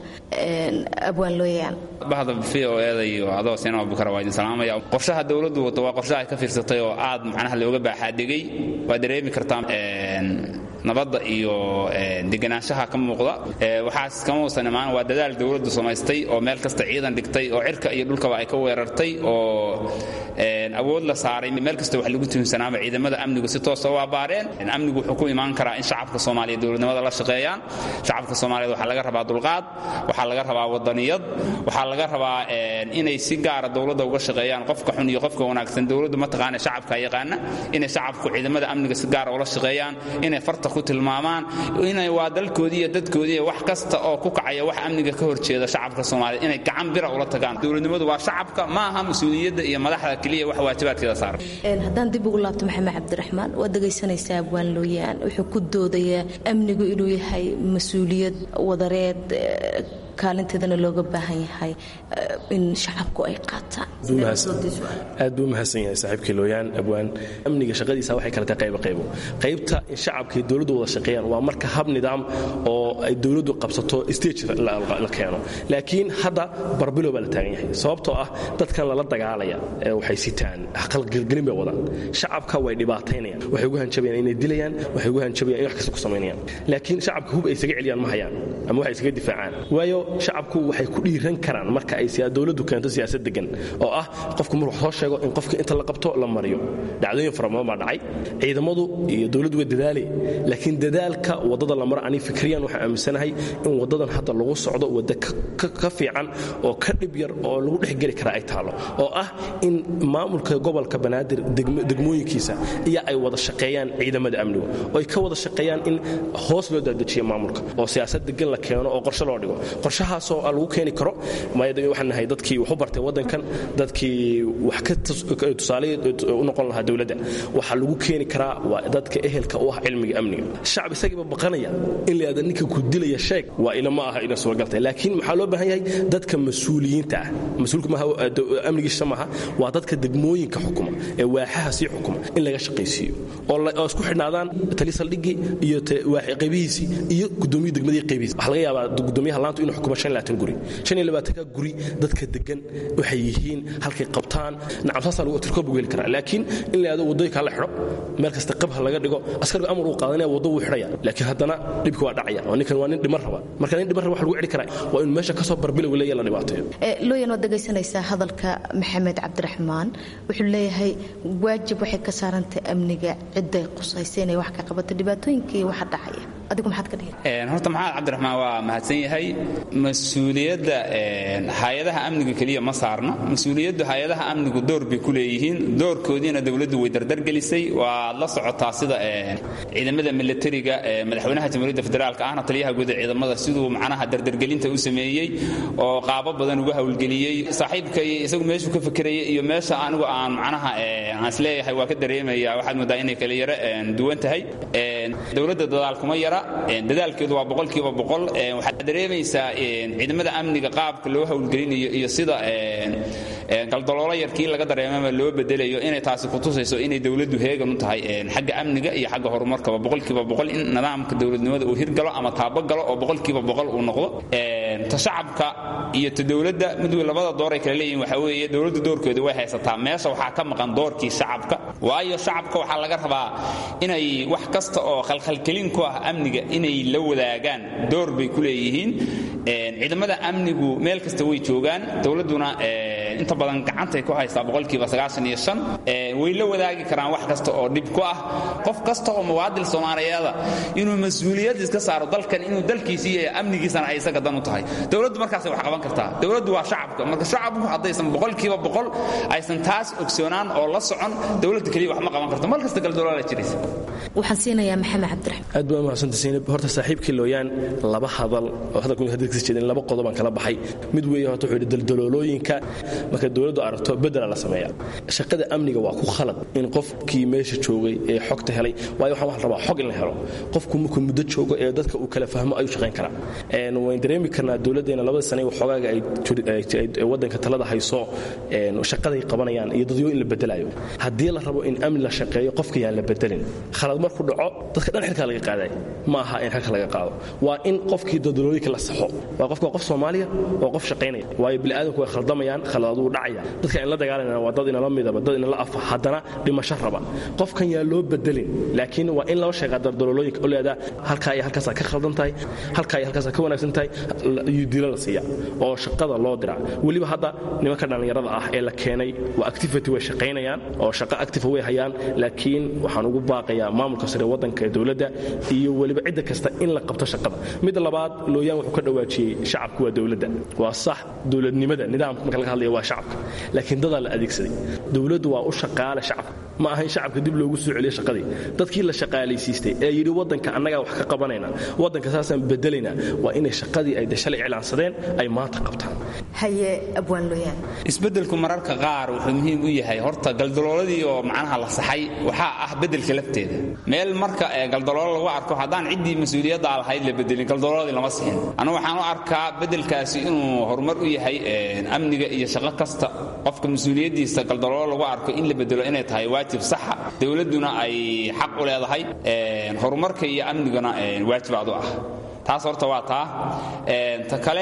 [SPEAKER 17] abwaan looyaan
[SPEAKER 19] bahda v o eda iyo adoo seen abubakar waa idin salaamaya qorshaha dowladdu wato waa qorshaha ay ka fiirsatay oo aad macnaha looga baaxaadhigay waa dareemi kartaa nabadda iyo deganaanshaha ka muuqda waxaas kama uusan imaan waa dadaal dowladdu samaystay oo meel kasta ciidan dhigtay oo cirka iyo dhulkaba ay ka weerartay oo awood la saaray meel kasta wax lagu tuhinsanaaba ciidamada amnigu si toosa u abaareen amnigu wuxuu ku imaan karaa in shacabka soomaaliya dowladnimada la shaqeeyaan shacabka soomaaliyeed waxaa laga rabaa dulqaad waxaa laga rabaa wadaniyad waxaa laga rabaa inay si gaara dowladda uga shaqeeyaan qofka xun iyo qofka wanaagsan dowladdu mataqaana shacabka yaqaana inay shacabku ciidamada amniga si gaara ula shaqeeyaan inay farta ku tilmaamaan inay waa dalkoodii iyo dadkoodii iyo wax kasta oo ku kacaya wax amniga ka horjeeda shacabka soomaaliyeed inay gacan bira ula tagaan dowladnimadu waa shacabka ma aha mas-uuliyadda iyo madaxda keliya wax waajibaadkeeda saaran
[SPEAKER 17] haddaan dib ugu laabto maxamed cabdiraxmaan waad dhegaysanaysaa abwaan looyaan wuxuu ku doodayaa amnigu inuu yahay mas-uuliyad wadareed kaalinteedana looga baahan yahay in shacabku ay qaataan
[SPEAKER 18] aad buu umahadsan yahay saaxiibkii looyaan abwaan amniga shaqadiisa waxay kale tahay qaybo qaybo qaybta in shacabkii dowladdu wada shaqeeyaan waa marka hab nidaam oo ay dowladdu qabsato stage la keeno laakiin hadda barbilow baa la taagan yahay sababtoo ah dadkan lala dagaalaya waxay sitaan qalgelgelin bay wadaan shacabka way dhibaataynayaan waxay ugu hanjabayaan inay dilayaan waxay ugu hanjabayaan in wax kasta ku samaynayaan laakiin shacabka hub ay isaga celiyaan ma hayaan ama waxay isaga difaacaan waayo shacabku waxay ku dhiiran karaan marka ay dowladdu keento siyaasad degan oo ah qofku markuu soo sheego in qofka inta la qabto la mariyo dhacdooyin fara badan baa dhacay ciidamadu iyo dowladdu way dadaale laakiin dadaalka waddada la maro ani fikriyan waxaan aaminsanahay in waddadan hadda lagu socdo wadda ka fiican oo ka dhib yar oo lagu dhexgeli kara ay taalo oo ah in maamulka gobolka banaadir degmooyinkiisa iyo ay wada shaqeeyaan ciidamada amnigu oo ay ka wada shaqeeyaan in hoos loo daadajiyo maamulka oo siyaasad degan la keeno oo qorshe loo dhigo qorshahaasoo lagu keeni karo waxaan nahay dadkii wax u bartay waddankan dadkii wax ka tusaale u noqon lahaa dowladda waxaa lagu keeni karaa waa dadka ehelka u ah cilmiga amniga shacab isagiiba baqanaya in la yidhahda ninka ku dilaya sheeg waa ilama aha ina suuragaltay laakiin maxaa loo baahan yahay dadka mas-uuliyiinta ah mas-uulka maaha amnigiisa maaha waa dadka degmooyinka xukuma ee waaxaha sii xukuma in laga shaqaysiiyo oo isku xidhnaadaan tali saldhigii iyo qaybihiisii iyo gudoomiya degmadii qaybihiisi waxaa laga yaabaa gudoomiyaha laantu inuu xukumo shan labaatan guri shan iyo labaatanka guri dadka degan waxay yihiin halkay qabtaan nacam saasaa lagu tirkoob ugu heli karaa laakiin in la yidhahdo waddooyinka la xidho meel kasta qabha laga dhigo askariga amar uu qaadanaya waddo wuu xidhaya laakiin haddana dhibki waa dhacaya oo ninkan waa nin dhiman raba marka nin dhiman raba wax lagu celi karaa waa in meesha kasoo barbilow leeya la dhibaateeyo
[SPEAKER 17] looyan waad dhegaysanaysaa hadalka maxamed cabdiraxmaan wuxuu leeyahay waajib waxay ka saarantay amniga cidday qusaysa inay wax ka qabato dhibaatooyinkii waxa dhacaya adigu maxaad ka dhihi
[SPEAKER 19] horta maxamed cabdiraxmaan waa mahadsan yahay mas-uuliyadda hay-adaha amniga keliya ma saarno mas-uuliyaddu hay-adaha amnigu door bay ku leeyihiin doorkoodiina dowladdu way dardargelisay waad la socotaa sida ciidamada milatariga madaxweynaha jamhuuriyadda federaalka ahna taliyaha guud ee ciidamada siduu macnaha dardargelinta u sameeyey oo qaabo badan uga howlgeliyey saaxiibkay isagu meeshuu ka fekerayay iyo meesha anigu aan macnaha aan isleeyahay waa ka dareemaya waxaad moodaa inay kala yaro duwan tahay dowladda dadaal kuma yara dadaalkeedu waa boqolkiiba boqol waxaad dareemaysaa ciidamada amniga qaabka loo howlgelinayo iyo sida galdaloolo yarkii laga dareemama loo bedelayo inay taasi kutusayso inay dowladdu heegan u tahay xagga amniga iyo xagga horumarkaba boqolkiiba boqol in nidaamka dowladnimada uu hirgalo ama taabagalo oo boqolkiiba boqol uu noqdo ta shacabka iyo ta dowladda mid labada door ay kala leeyihin waxaa weeye dowladda doorkeedu way haysataa meesha waxaa ka maqan doorkii shacabka waayo shacabka waxaa laga rabaa inay wax kasta oo khalkhalkelin ku ah amniga inay la wadaagaan door bay ku leeyihiin ciidamada amnigu meel kasta way joogaan dowladduna inta badan gacantay ku haysaa boqolkiiba way la wadaagi karaan wax kasta oo dhib ku ah qof kasta oo muwaadil soomaaliyeeda inuu mas-uuliyad iska saaro dalkan inuu dalkiisi iyo amnigiisana ay isaga dan u tahay dowladdu markaasay wax qaban kartaa dowladdu waa shacabka marka shacabku haddaysan boqolkiiba boqol aysan taas ogsoonaan oo la socon dowladda keliya wax ma qaban karto mal kasta galdoloola jiraysa
[SPEAKER 17] waxaan siinayaa maxamed cabdiraxmaan
[SPEAKER 18] aad baa mahadsantahay Zainab horta saaxiibkii looyaan laba hadal oo hadalku hadalkiisa jeedin laba qodob aan kala baxay mid weeye horta wuxuu yidhi daldaloolooyinka marka dowladdu aragto bedela la sameeyaa shaqada amniga waa ku khalad in qofkii meesha joogay ee xogta helay waayo waxaan waxaan rabaa xog in la helo qofku markuu muddo joogo ee dadka uu kala fahmo ayuu shaqayn karaa wayn dareemi karnaa dowladdeena labada sane waxoogaaga ay waddanka talada hayso shaqaday qabanayaan iyo dadyo in la bedelayo haddii la rabo in amni la shaqeeyo qofka yaan la bedelin khalad markuu dhaco dadka dhan xilkaa laga qaaday ma aha in xilka laga qaado waa in qofkii dadalooyinka la saxo waa qofka qof soomaaliya oo qof shaqaynaya waayo bini'aadamku way khaldamayaan khaladaduu dhacaya dadka in la dagaalanayna waa dad inala midaba dad inala afa haddana dhimasho raba qofkan yaa loo bedelin laakiin waa in loo sheegaa daldalooyinka oo leedaa halkaa iyo halkaasaa ka khaldan tahay halkaa iyo halkaasaa ka wanaagsan tahay iyo dilo la siiya oo shaqada loo diraa weliba hadda nimanka dhallinyarada ah ee la keenay waa activity way shaqaynayaan oo shaqo active way hayaan laakiin waxaan ugu baaqayaa maamulka sare waddanka ee dowladda iyo weliba cidda kasta in la qabto shaqada midda labaad looyaan wuxuu ka dhawaajiyey shacabku waa dowladda waa sax dowladnimada nidaamka marka laga hadlaya waa shacabka laakiin dadaa la adeegsaday dowladdu waa u shaqaale shacabka ma aha in shacabka dib loogu soo celiyo shaqadii dadkii la shaqaalaysiistay ee yidhi waddanka annagaa wax ka qabanayna waddanka saasaan bedelaynaa waa inay shaqadii ay de shalay iclaansadeen ay maanta qabtaan
[SPEAKER 17] haye abwaan looyaan
[SPEAKER 19] isbeddelku mararka qaar wuxuu muhiim u yahay horta galdalooladii oo macnaha la saxay waxaa ah beddelka lafteeda meel marka ee galdaloolo lagu arko haddaan ciddii mas-uuliyadda lahayd la bedelin galdalooladii lama sixin anigu waxaan u arkaa beddelkaasi inuu horumar u yahay amniga iyo shaqo kasta qofka mas-uuliyaddiisa galdaloolo lagu arko in la bedelo inay tahay waajib saxa dowladduna ay xaq u leedahay horumarka iyo amniguna waajib aad u ah taas horta waa taa ta kale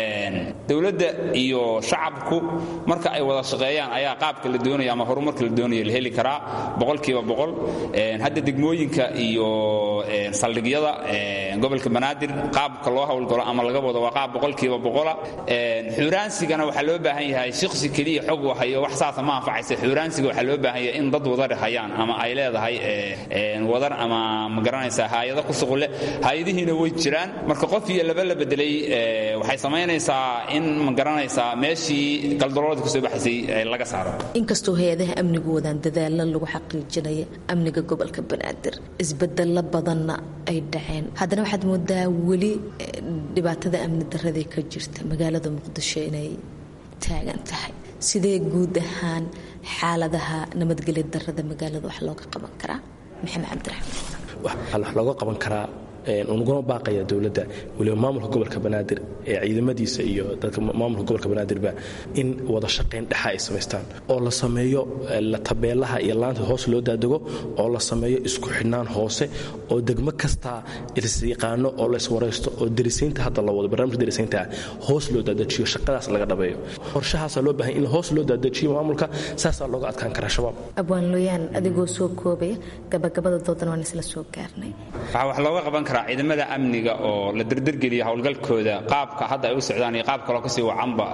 [SPEAKER 19] dowladda iyo shacabku marka ay wada shaqeeyaan ayaa qaabka la doonayo ama horumarka la doonayo la heli karaa boqolkiiba boqol hadda degmooyinka iyo saldhigyada gobolka banaadir qaabka loo howlgalo ama laga wado waa qaab boqolkiiba boqola xuuraansigana waxaa loo baahan yahay shiksi keliya xog hayo wax saasa ma anfacaysa xuuraansiga waxaa loo baahan yahay in dad wadar hayaan ama ay leedahay wadar ama ma garanaysaa haayado ku shuqule haayadihiina way jiraan marka qof iyo laba la bedelay waxay samaynaysaa in ma garanaysaa meeshii galdaloolada kasoo baxaysay laga saaro
[SPEAKER 17] inkastoo hay-adaha amnigu wadaan dadaalo lagu xaqiijinaya amniga gobolka banaadir isbedelo badanna ay dhaceen haddana waxaad moodaa weli dhibaatada amni daradii ka jirta magaalada muqdisho inay taagan tahay sidee guud ahaan xaaladaha nabadgelya darada magaalada wax looga qaban karaa maxamed cabdiraxmaan
[SPEAKER 18] wax looga qaban karaa unuguna baaqaya dowladda weliba maamulka gobolka banaadir ee ciidamadiisa iyo dadka maamulka gobolka banaadirba in wada shaqayn dhexa ay samaystaan oo la sameeyo la tabeelaha iyo laanta hoos loo daadego oo la sameeyo isku xidhnaan hoose oo degmo kastaa isyaqaano oo layswaraysto oo derisiinta hadda la wado barnaamijka derisiinta hoos loo daadajiyo shaqadaas laga dhabeeyo qorshahaasaa loo baahan in hoos loo daadajiyo maamulka saasaa looga adkaan karaa shabaab
[SPEAKER 17] abwaan looyaan adigoo soo koobaya gabagabada doodan waan isla soo gaarnay
[SPEAKER 19] waxaa wax looga qaban karaa ciidamada amniga oo la derdergeliya howlgalkooda qaabka hadda ay u socdaan iyo qaab kaloo kasii wacanba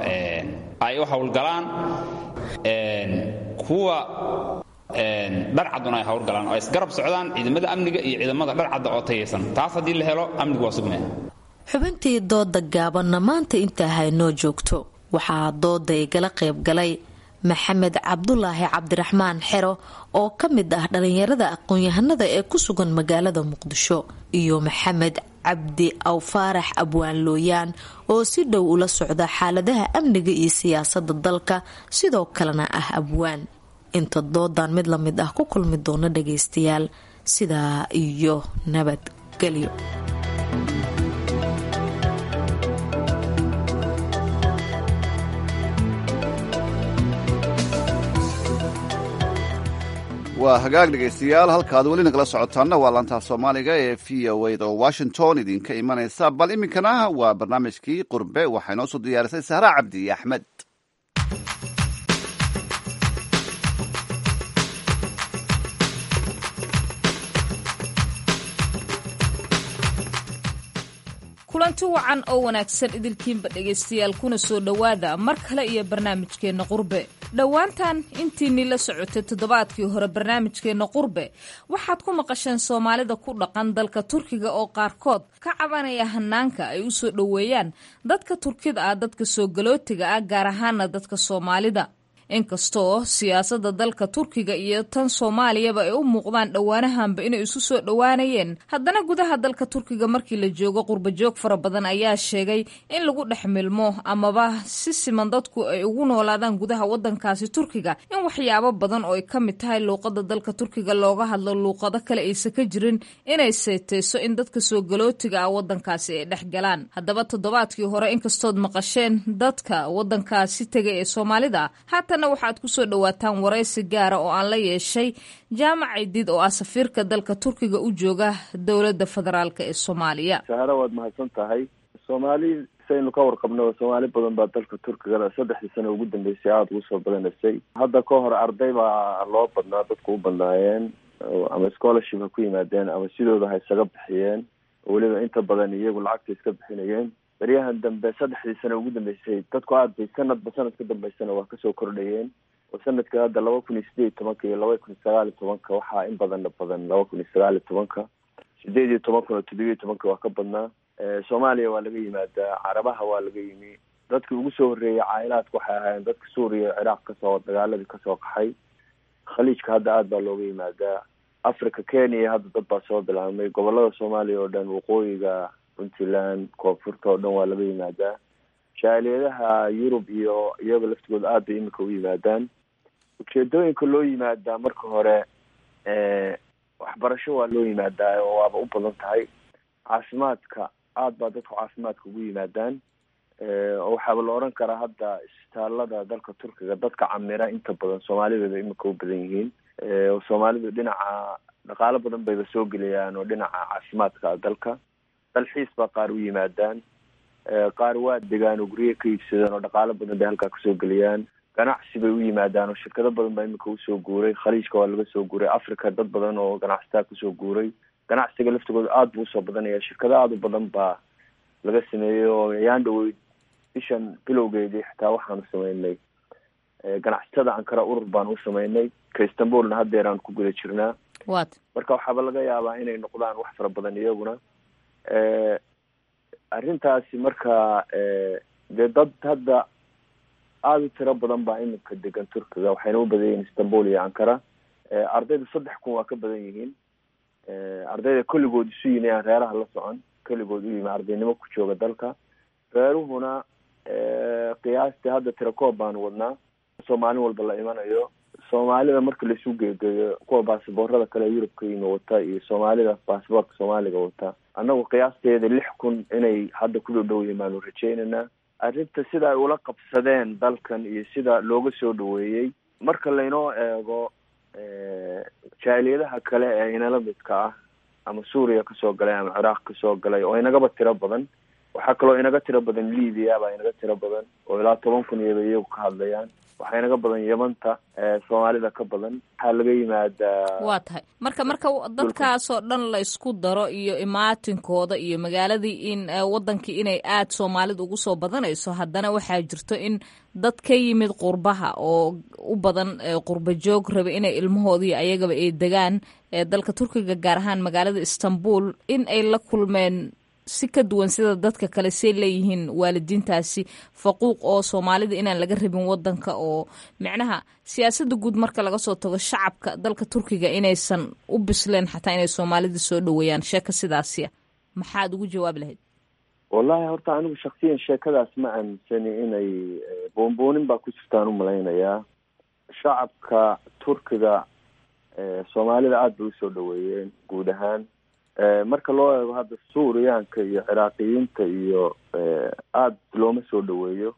[SPEAKER 19] ay u howlgalaan kuwa dharcaduna ay howlgalaan oo ay isgarab socdaan ciidamada amniga iyo ciidamada dharcadda oo tayaysan taas haddii la helo amnigu waa sugmaya
[SPEAKER 17] xubintii dooda gaabanna maanta intaa haynoo joogto waxaa dooda igala qayb galay maxamed cabdulaahi cabdiraxmaan xero oo ka mid ah dhallinyarada aqoon-yahanada ee ku sugan magaalada muqdisho iyo maxamed cabdi awfaarax abwaan looyaan oo si dhow ula socda xaaladaha amniga iyo siyaasada dalka sidoo kalena ah abwaan inta doodan mid la mid ah ku kulmi doono dhagaystayaal sidaa iyo nabadgelyo
[SPEAKER 3] waa hagaag dhegaystayaal halkaad weli nagala socotaanna waa laantaa soomaaliga ee v o a da oo washington idinka imanaysa bal iminkana waa barnaamijkii qurbe waxaa inoo soo diyaarisay sahraa cabdi axmed
[SPEAKER 20] kulanti wacan oo wanaagsan idilkiinba dhegaystayaal kuna soo dhowaada mar kale iyo barnaamijkeenna qurbe dhowaantan intiinii la socotay toddobaadkii hore barnaamijkeenna qurbe waxaad ku maqasheen soomaalida ku dhaqan dalka turkiga oo qaarkood ka cabanaya hanaanka ay u soo dhoweeyaan dadka turkida ah dadka soo galootiga ah gaar ahaana dadka soomaalida inkastoo siyaasadda dalka turkiga iyo tan soomaaliyaba ay u muuqdaan dhowaanahanba inay isu soo dhowaanayeen haddana gudaha dalka turkiga markii la joogo qurbajoog fara badan ayaa sheegay in lagu dhex milmo amaba si siman dadku ay ugu noolaadaan gudaha wadankaasi turkiga in waxyaabo badan oo ay ka mid tahay luuqada dalka turkiga looga hadlo luuqado kale aysa ka jirin inay seeteyso in dadka soo galootiga ah wadankaasi ay dhex galaan haddaba toddobaadkii hore inkastood maqasheen dadka wadankaasi tegay ee soomaalida waxaad ku soo dhowaataan waraysi gaara oo aan la yeeshay jaamac cidiid oo ah safiirka dalka turkiga u jooga dowladda federaalk ee soomaaliya
[SPEAKER 7] sahara waad mahadsan tahay soomaali saynu ka warqabno soomaali badan baa dalka turkiga saddexdii sano ugu dambeysay aada ugu soo badanaysay hadda ka hor arday baa loo badnaa dadku u badnaayeen ama scholarship ha ku yimaadeen ama sidooda ha isaga bixiyeen weliba inta badan iyagu lacagta iska bixinayeen baryahan dambe saddexdii sano ugu dambeysay dadku aad bay sanadba sanad ka dambeysana waa kasoo kordhayeen oo sanadka hadda laba kun iyo sideed iyo tobanka iyo laba kun iyo sagaal iyo tobanka waxaa in badana badan laba kun iyo sagaal iyo tobanka sideed iyo toban kun oo toddobiyo tobanka waa ka badnaa soomaaliya waa laga yimaadaa carabaha waa laga yimi dadkii ugu soo horreeyay caa'ilaadka waxay ahaayeen dadka suuriya ciraaq kasoo dagaaladii kasoo qaxay khaliijka hadda aada baa looga yimaadaa africa kenya hadda dad baa soo bilaabmay gobolada soomaaliya oo dhan waqooyiga puntland koonfurta oo dhan waa laga yimaadaa jaaliyadaha yurub iyo iyaga laftigooda aad bay imika u yimaadaan ujeedooyinka loo yimaadaa marka hore waxbarasho waa loo yimaadaa oo waaba u badan tahay caafimaadka aad baa dadku caafimaadka ugu yimaadaan oo waxaaba la oran karaa hadda isbitaalada dalka turkiga dadka camira inta badan soomaalidaba imika u badan yihiin soomaalidu dhinaca dhaqaalo badan bayba soo gelayaan oo dhinaca caafimaadka dalka dalxiis baa qaar u yimaadaan qaar waa degaan oo gurye ka iibsadaan oo dhaqaalo badan bay halkaa kasoo geliyaan ganacsi bay u yimaadaan oo shirkado badan baa imika usoo guuray khaliijka waa laga soo guuray africa dad badan oo ganacsataa kusoo guuray ganacsiga laftigooda aada buu usoo badanaya shirkado aada u badan baa laga sameeyey oo yaan dhaweyd bishan bilowgeedii xitaa waxaanu sameynay ganacsatada ankara urur baan u sameynay ka istanbulna haddeer aan ku guda jirnaa
[SPEAKER 20] wat
[SPEAKER 7] marka waxaaba laga yaabaa inay noqdaan wax fara badan iyaguna arrintaasi marka dee dad hadda aada u tiro badan baa iminka degan turkiga waxayna u badan yihiin istanbul iyo ankara ardayda saddex kun waa ka badan yihiin ardayda kulligood isu yimi aan reeraha la socon keligood u yimi ardaynimo ku jooga dalka reeruhuna qiyaastii hadda tirakoob baanu wadnaa soo maalin walba la imanayo soomaalida marka laisu geegeeyo kuwa basaboorada kale yurub ka yimi wata iyo soomaalida basaboorka soomaaliga wata annagu qiyaasteeda lix kun inay hadda ku dhow yihiin baanu rajaynaynaa arrinta sida ay ula qabsadeen dalkan iyo sida looga soo dhaweeyey marka laynoo eego jaaliyadaha kale ee inala midka ah ama suuriya kasoo galay ama ciraaq kasoo galay oo inagaba tiro badan waxaa kaloo inaga tiro badan libya baa inaga tiro badan oo ilaa toban kun iyaba iyagu ka hadlayaan waxaa inaga badan yamanta soomaalida ka badan waxaa laga yimaadaa
[SPEAKER 20] waa tahay marka marka dadkaasoo dhan la isku daro iyo imaatinkooda iyo magaaladii in wadankii inay aada soomaalida ugu soo badanayso haddana waxaa jirto in dad ka yimid qurbaha oo u badan qurba joog raba inay ilmahoodii ayagaba ay degaan dalka turkiga gaar ahaan magaalada istanbul in ay la kulmeen si ka duwan sida dadka kale say leeyihiin waalidiintaasi faquuq oo soomaalida inaan laga rabin wadanka oo micnaha siyaasadda guud marka laga soo tago shacabka dalka turkiga inaysan u bisleen xataa inay soomaalida soo dhaweeyaan sheeka sidaasiya maxaad ugu jawaabi lahayd
[SPEAKER 7] wallahi horta anigu shaksiyan sheekadaas ma aaminsani inay boonboonin baa ku jirtaan umalaynayaa shacabka turkiga soomaalida aada bay usoo dhaweeyeen guud ahaan marka loo eego hadda suuriyaanka iyo ciraaqiyiinta iyo aada looma soo dhaweeyo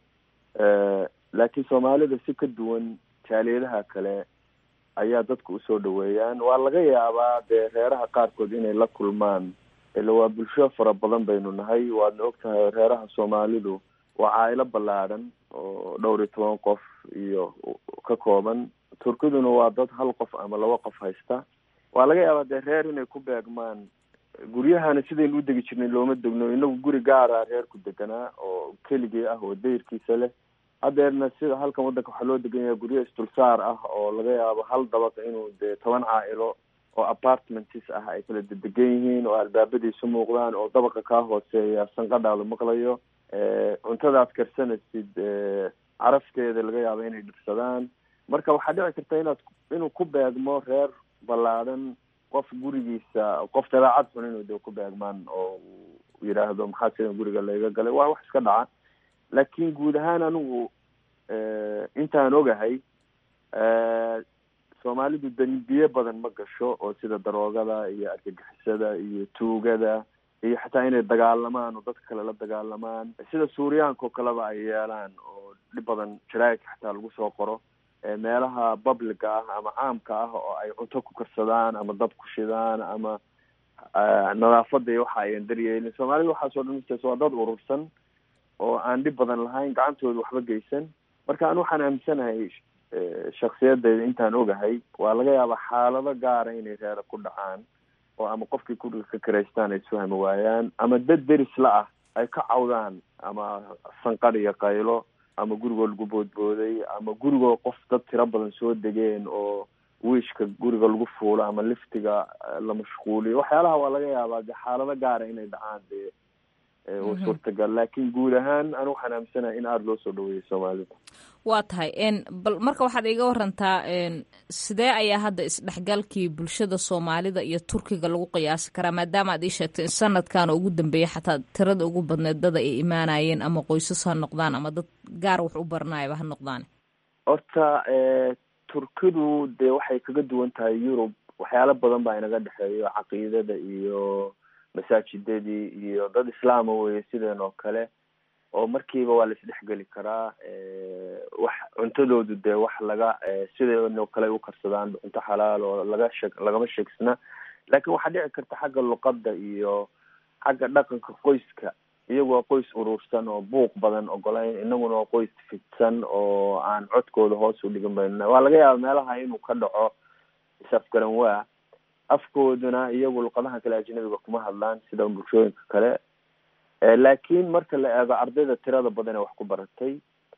[SPEAKER 7] laakiin soomaalida si ka duwan jaaliyadaha kale ayaa dadku usoo dhaweeyaan waa laga yaabaa dee reeraha qaarkood inay la kulmaan ila waa bulsho fara badan baynu nahay waadna ogtahay reeraha soomaalidu waa caailo ballaadhan oo dhowr iyo toban qof iyo ka kooban turkiduna waa dad hal qof ama laba qof haysta waa laga yaabaa dee reer inay ku beegmaan guryahana sidaynu u degi jirnay looma degno inagu guri gaara reerku deganaa oo keligii ah oo dayirkiisa leh hadeerna sida halkan wadanka waxaa loo degan yahay guryo istulsaar ah oo laga yaabo hal dabaq inuu dee toban caa-ilo oo apartments ah ay kala dedegan yihiin oo albaabadiisu muuqdaan oo dabaqa kaa hooseeya sanqadhaada maqlayo cuntadaad karsanaysid carafteeda laga yaabo inay dhirsadaan marka waxaa dhici karta inaad inuu ku beegmo reer ballaadhan qof gurigiisa qof dabeecad xun inuu de ku beegmaan oo uu yidhaahdo maxaa sida guriga layga galay waa wax iska dhaca laakiin guud ahaan anigu intaan ogahay soomaalidu dambiye badan ma gasho oo sida daroogada iyo argagixisada iyo tuugada iyo xataa inay dagaalamaan oo dadka kale la dagaalamaan sida suuriyaanka oo kaleba ay yeelaan oo dhib badan jaraa'idka xataa lagu soo qoro meelaha publica ah ama caamka ah oo ay cunto ku karsadaan ama dab ku shidaan ama nadaafada iyo waxa ayan daryeelin soomaalida waxaasoo dhan utaas waa dad urursan oo aan dhib badan lahayn gacantooda waxba geysan marka anu waxaan aaminsanahay shaksiyadeyda intaan ogahay waa laga yaabaa xaalado gaara inay reera ku dhacaan oo ama qofkii guriga ka karaystaan ay isfahmi waayaan ama dad deris la ah ay ka cawdaan ama sanqar iyo qaylo ama gurigoo lagu boodbooday ama gurigoo qof dad tiro badan soo degeen oo wiishka guriga lagu fuulo ama liftiga la mashquuliyo waxyaalaha waa laga yaabaa de xaalado gaara inay dhacaan dee waa suurtagal laakiin guud ahaan anu waxaan aaminsanahay in aada loo soo dhaweeyay soomaalida
[SPEAKER 20] waa tahay bal marka waxaad iga warantaa sidee ayaa hadda isdhexgalkii bulshada soomaalida iyo turkiga lagu qiyaasi karaa maadaama aad ii sheegtay in sanadkan ugu dambeeyay xataa tirada ugu badneed dada ay imaanayeen ama qoysas ha noqdaan ama dad gaar wax u baranayaba ha noqdaan
[SPEAKER 7] horta turkidu dee waxay kaga duwan tahay yurub waxyaalo badan baa inaga dhexeeyo caqiidada iyo masaajidadii iyo dad islaama weye sideen oo kale oo markiiba waa la isdhexgeli karaa wax cuntadoodu dee wax laga sideen oo kale ay u karsadaan cunto xalaal oo laga sheeg lagama sheegsana laakiin waxaa dhici karta xagga luqadda iyo xagga dhaqanka qoyska iyagu waa qoys urursan oo buuq badan ogolayn inaguna waa qoys fidsan oo aan codkooda hoos u dhigan bayna waa laga yaaba meelaha inuu ka dhaco isafgaran waa afkooduna iyagu luqadaha kale ajnabiga kuma hadlaan sida bulshooyinka kale laakiin marka la eego ardayda tirada badan ee wax ku baratay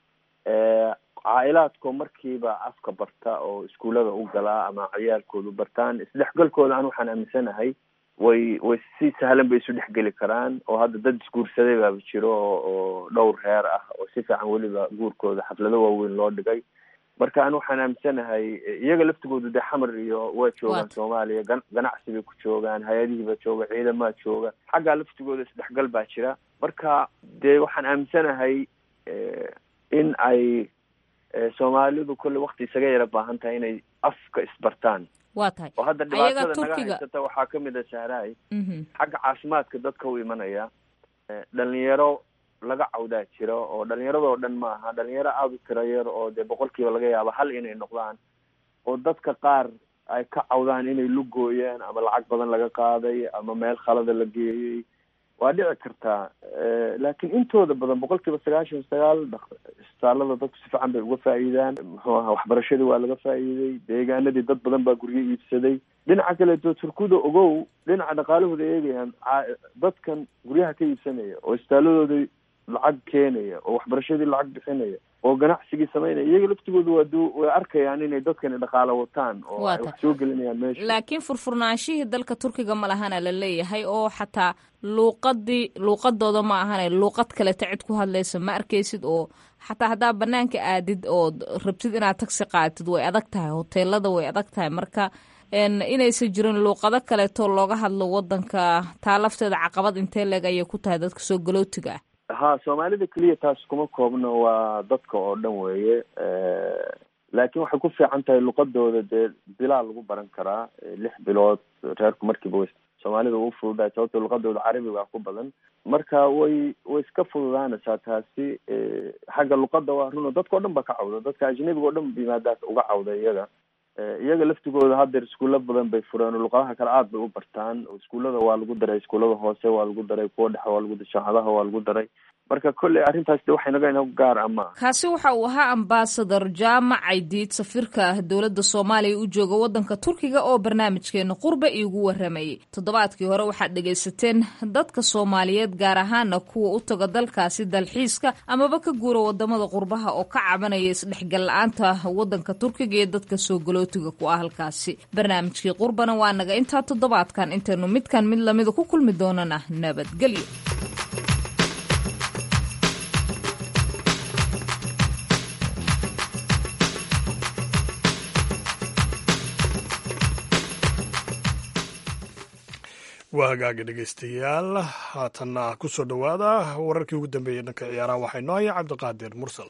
[SPEAKER 7] caa-ilaadkoo markiiba afka barta oo iskuullada u galaa ama ciyaalkoodu bartaan isdhexgalkooda an waxaan aaminsanahay way way si sahlan bay isu dhexgeli karaan oo hadda dad isguursaday baaba jiro oo dhowr reer ah oo si fiican weliba guurkooda xaflado waaweyn loo dhigay marka an waxaan aaminsanahay iyaga laftigoodu dee xamar iyo waa joogaan soomaaliya gan ganacsi bay ku joogaan hay-adihii baa jooga ciidamaa jooga xaggaa laftigooda isdhexgal baa jira marka dee waxaan aaminsanahay in ay soomaalidu kolle wakti isaga yara baahan tahay inay afka isbartaan
[SPEAKER 20] waa tahay
[SPEAKER 7] oo hadda dhibaatada naga haysata waxaa kamid a sahraay xagga caafimaadka dadka u imanaya dhalinyaro laga cawdaa jiro oo dhalinyaradoo dhan ma aha dhalinyaro aada u tira yar oo dee boqolkiiba laga yaabo hal inay noqdaan oo dadka qaar ay ka cawdaan inay lugooyaan ama lacag badan laga qaaday ama meel khalada la geeyey waa dhici kartaa laakiin intooda badan boqolkiiba sagaashan sagaal isbitaalada dadku si fiican bay uga faa'iidaan muxuu aha waxbarashadii waa laga faa'iiday deegaanadii dad badan baa guryo iibsaday dhinaca kaleeto turkuda ogow dhinaca dhaqaalahooda eegayaan dadkan guryaha ka iibsanaya oo isbitaaladooda lacag keenaya oo waxbarashadii lacag bixinaya oo ganacsigii samaynaya iyaga laftigooda waa du way arkayaan inay dadkani dhaqaalo wataan oo ay wax soo gelinayaan meesha
[SPEAKER 20] laakiin furfurnaanshihii dalka turkiga ma lahana la leeyahay oo xataa luuqadii luuqadooda ma ahane luuqad kaleta cid ku hadlaysa ma arkaysid oo xataa haddaa banaanka aadid ood rabtid inaad tagsi qaatid way adag tahay hoteelada way adag tahay marka inaysan jirin luuqado kaleeto looga hadlo wadanka taa lafteeda caqabad intee leeg ayay ku tahay dadka soo galootiga ah
[SPEAKER 7] ha soomaalida keliya taas kuma koobno waa dadka oo dhan weeye laakiin waxay ku fiican tahay luqadooda dee bilaa lagu baran karaa lix bilood reerku markiiba way soomaalida u fududahay sababto luqadooda carabiga ku badan marka way way iska fududaanaysaa taasi xagga luqada waa runo dadka o dhan ba ka cawda dadka ajnabiga o dhan yimaadaa uga cawda iyaga iyaga laftigooda haddeer iskuulla badan bay fureen oo luqadaha kale aada bay u bartaan iskuullada waa lagu daray iskuullada hoose waa lagu daray kuwa dhexe waa lagu jaamacadaha waa lagu daray marka kolley arrintaas de waxay naga inagu gaar ama
[SPEAKER 20] kaasi waxa uu ahaa ambasador jaamac caydiid safiirka dowladda soomaaliya u jooga waddanka turkiga oo barnaamijkeena qurba iigu waramayay toddobaadkii hore waxaad dhegaysateen dadka soomaaliyeed gaar ahaana kuwa u taga dalkaasi dalxiiska amaba ka guura wadamada qurbaha oo ka cabanaya isdhexgal la-aanta waddanka turkiga iyo dadka soo galootiga ku ah halkaasi barnaamijkii qurbana waa naga intaa toddobaadkan intaynu midkan mid lamida ku kulmi doonana nabadgelyo
[SPEAKER 2] waa hagaaga dhegaystayaal haatanna ku soo dhowaada wararkii ugu dambeeyey dhanka ciyaaraha waxaa inoo haya cabdiqaadir mursal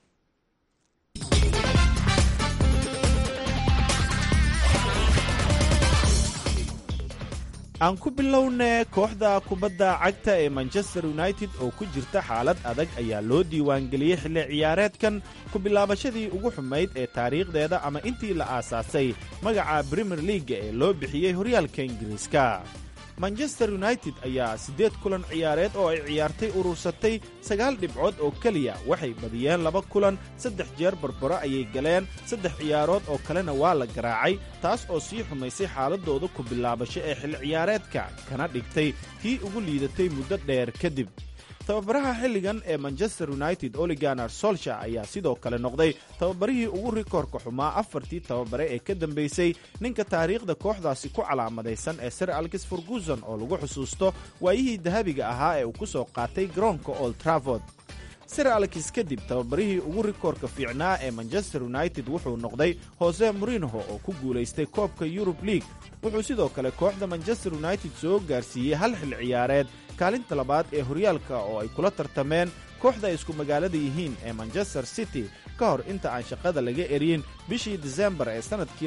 [SPEAKER 21] aan ku bilowne kooxda kubadda cagta ee manchester united oo ku jirta xaalad adag ayaa loo diiwaangeliyey xilli ciyaareedkan ku bilaabashadii ugu xumayd ee taariikhdeeda ama intii la aasaasay magaca brimier leaga ee loo bixiyey horyaalka ingiriiska manchester united ayaa siddeed kulan ciyaareed oo ay ciyaartay urursatay sagaal dhibcood oo keliya waxay badiyeen laba kulan saddex jeer barbaro ayay galeen saddex ciyaarood oo kalena waa la garaacay taas oo sii xumaysay xaaladooda ku bilaabasho ee xilli ciyaareedka kana dhigtay tii ugu liidatay muddo dheer kadib tababaraha xilligan ee manchester united oliganar solsha ayaa sidoo kale noqday tababarihii ugu rikoorka xumaa afartii tababare ee ka dambeysay ninka taariikhda kooxdaasi ku calaamadaysan ee sir alkis ferguson oo lagu xusuusto waayihii dahabiga ahaa ee uu ku soo qaatay garoonka old traford sir alkis kadib tababarihii ugu rikoorka fiicnaa ee manchester united wuxuu noqday hose morinho oo ku guulaystay koobka yurub league wuxuu sidoo kale kooxda manchester united soo gaarsiiyey hal xil ciyaareed kaalinta labaad ee horyaalka oo ay kula tartameen kooxda ay isku magaalada yihiin ee manchester city ka hor inta aan shaqada laga eryin bishii disembar ee sannadkii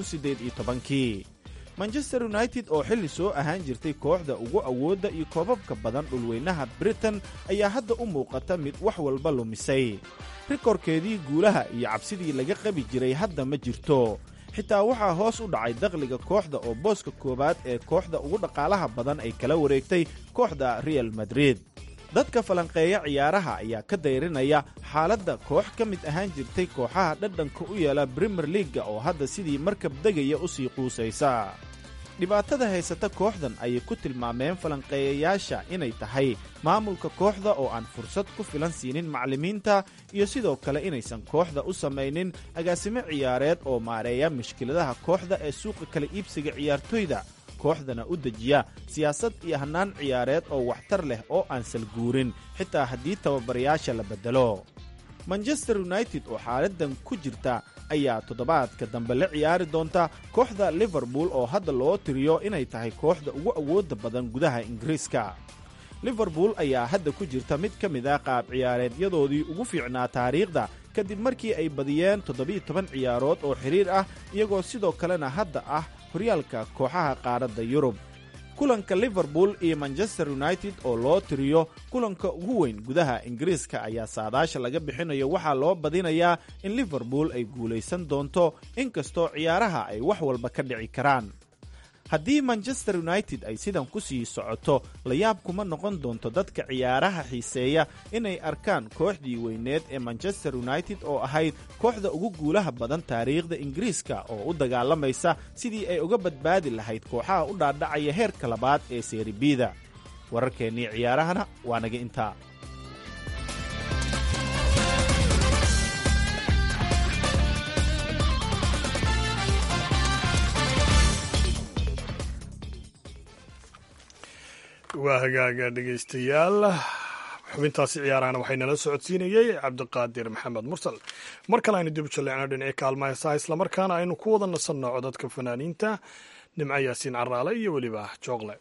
[SPEAKER 21] kii manchester united oo xilli soo ahaan jirtay kooxda ugu awoodda iyo koobabka badan dhulweynaha britain ayaa hadda u muuqata mid wax walba lumisay rikoorkeedii guulaha iyo cabsidii laga qabi jiray hadda ma jirto xitaa waxaa hoos u dhacay dakhliga kooxda oo booska koowaad ee kooxda ugu dhaqaalaha badan ay kala wareegtay kooxda real madrid dadka falanqeeya ciyaaraha ayaa ka dayrinaya xaaladda koox ka mid ahaan jirtay kooxaha dhadhanka u yeela brimer leaga oo hadda sidii markab degaya u sii quusaysa dhibaatada haysata kooxdan ayay ku tilmaameen falanqeeyayaasha inay tahay maamulka kooxda oo aan fursad ku filan siinin macallimiinta iyo sidoo kale inaysan kooxda u samaynin agaasimo ciyaareed oo maareeya mushkiladaha kooxda ee suuqa kala iibsiga ciyaartoyda kooxdana u dejiya siyaasad iyo hannaan ciyaareed oo waxtar leh oo aan salguurin xitaa haddii tababarayaasha la beddelo manchester united oo xaaladdan ku jirta ayaa toddobaadka dambe la ciyaari doonta kooxda liverpool oo hadda loo tiriyo inay tahay kooxda ugu awoodda badan gudaha ingiriiska liverpool ayaa hadda ku jirta mid ka mid ah qaab ciyaareedyadoodii ugu fiicnaa taariikhda kadib markii ay badiyeen toddobiyo toban ciyaarood oo xidhiir ah iyagoo sidoo kalena hadda ah horyaalka kooxaha qaaradda yurub kulanka liverpool iyo manchester united oo loo tiriyo kulanka ugu weyn gudaha ingiriiska ayaa saadaasha laga bixinayo waxaa loo badinayaa in liverpool ay guulaysan doonto inkastoo ciyaaraha ay wax walba ka dhici karaan haddii manchester united ay sidan ku sii socoto layaab kuma noqon doonto dadka ciyaaraha xiiseeya inay arkaan kooxdii weyneed ee manchester united oo ahayd kooxda ugu guulaha badan taariikhda ingiriiska oo u dagaalamaysa sidii ay uga badbaadi lahayd kooxaha u dhaadhacaya heerka labaad ee seeribida wararkeennii ciyaarahana waa naga intaa
[SPEAKER 2] waa hagaaga dhegaystayaal xubintaasi ciyaarahana waxay nala socodsiinayey cabdiqaadir maxamed mursal mar kale aynu dib u jalleecno dhinacii kaalma heesaha islamarkaana aynu ku wada nasanno codadka fanaaniinta nimco yaasiin caraale iyo weliba jooqle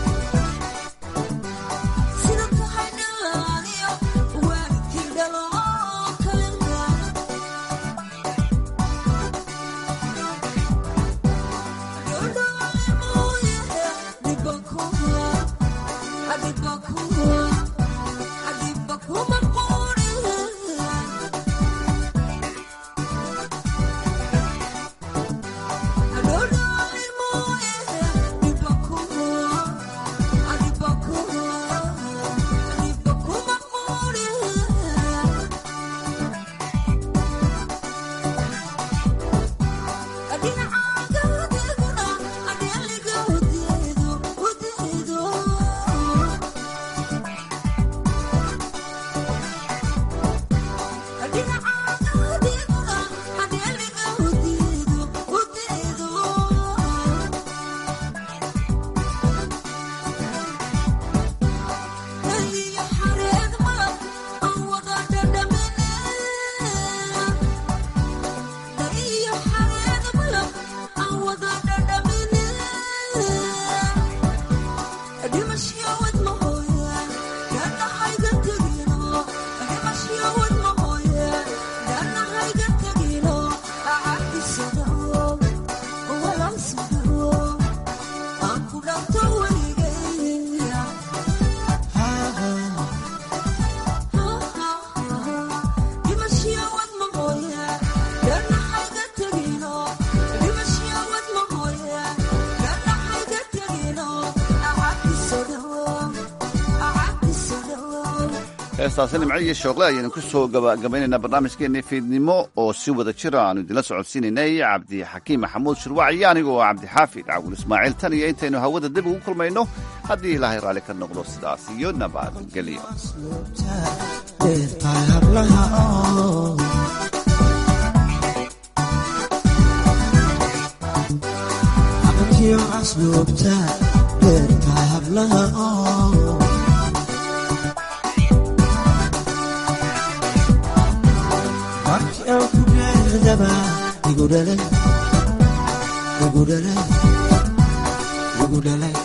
[SPEAKER 1] Sida tahay dhalaaniyo waalidkii dhalo
[SPEAKER 3] heestaasi nimco iyo shooqle ayaynu ku soo gabagabaynaynaa barnaamijkeennii fiidnimo oo si wada jira aanu idinla socodsiinaynay cabdixakiim maxamuud shirwac iyo anigoo cabdixaafid cawul ismaaciil tan iyo intaynu hawada dib ugu kulmayno haddii ilaahay raalli ka noqdo sidaas iyo nabadgelyo
[SPEAKER 1] Igudale, igudale, igudale.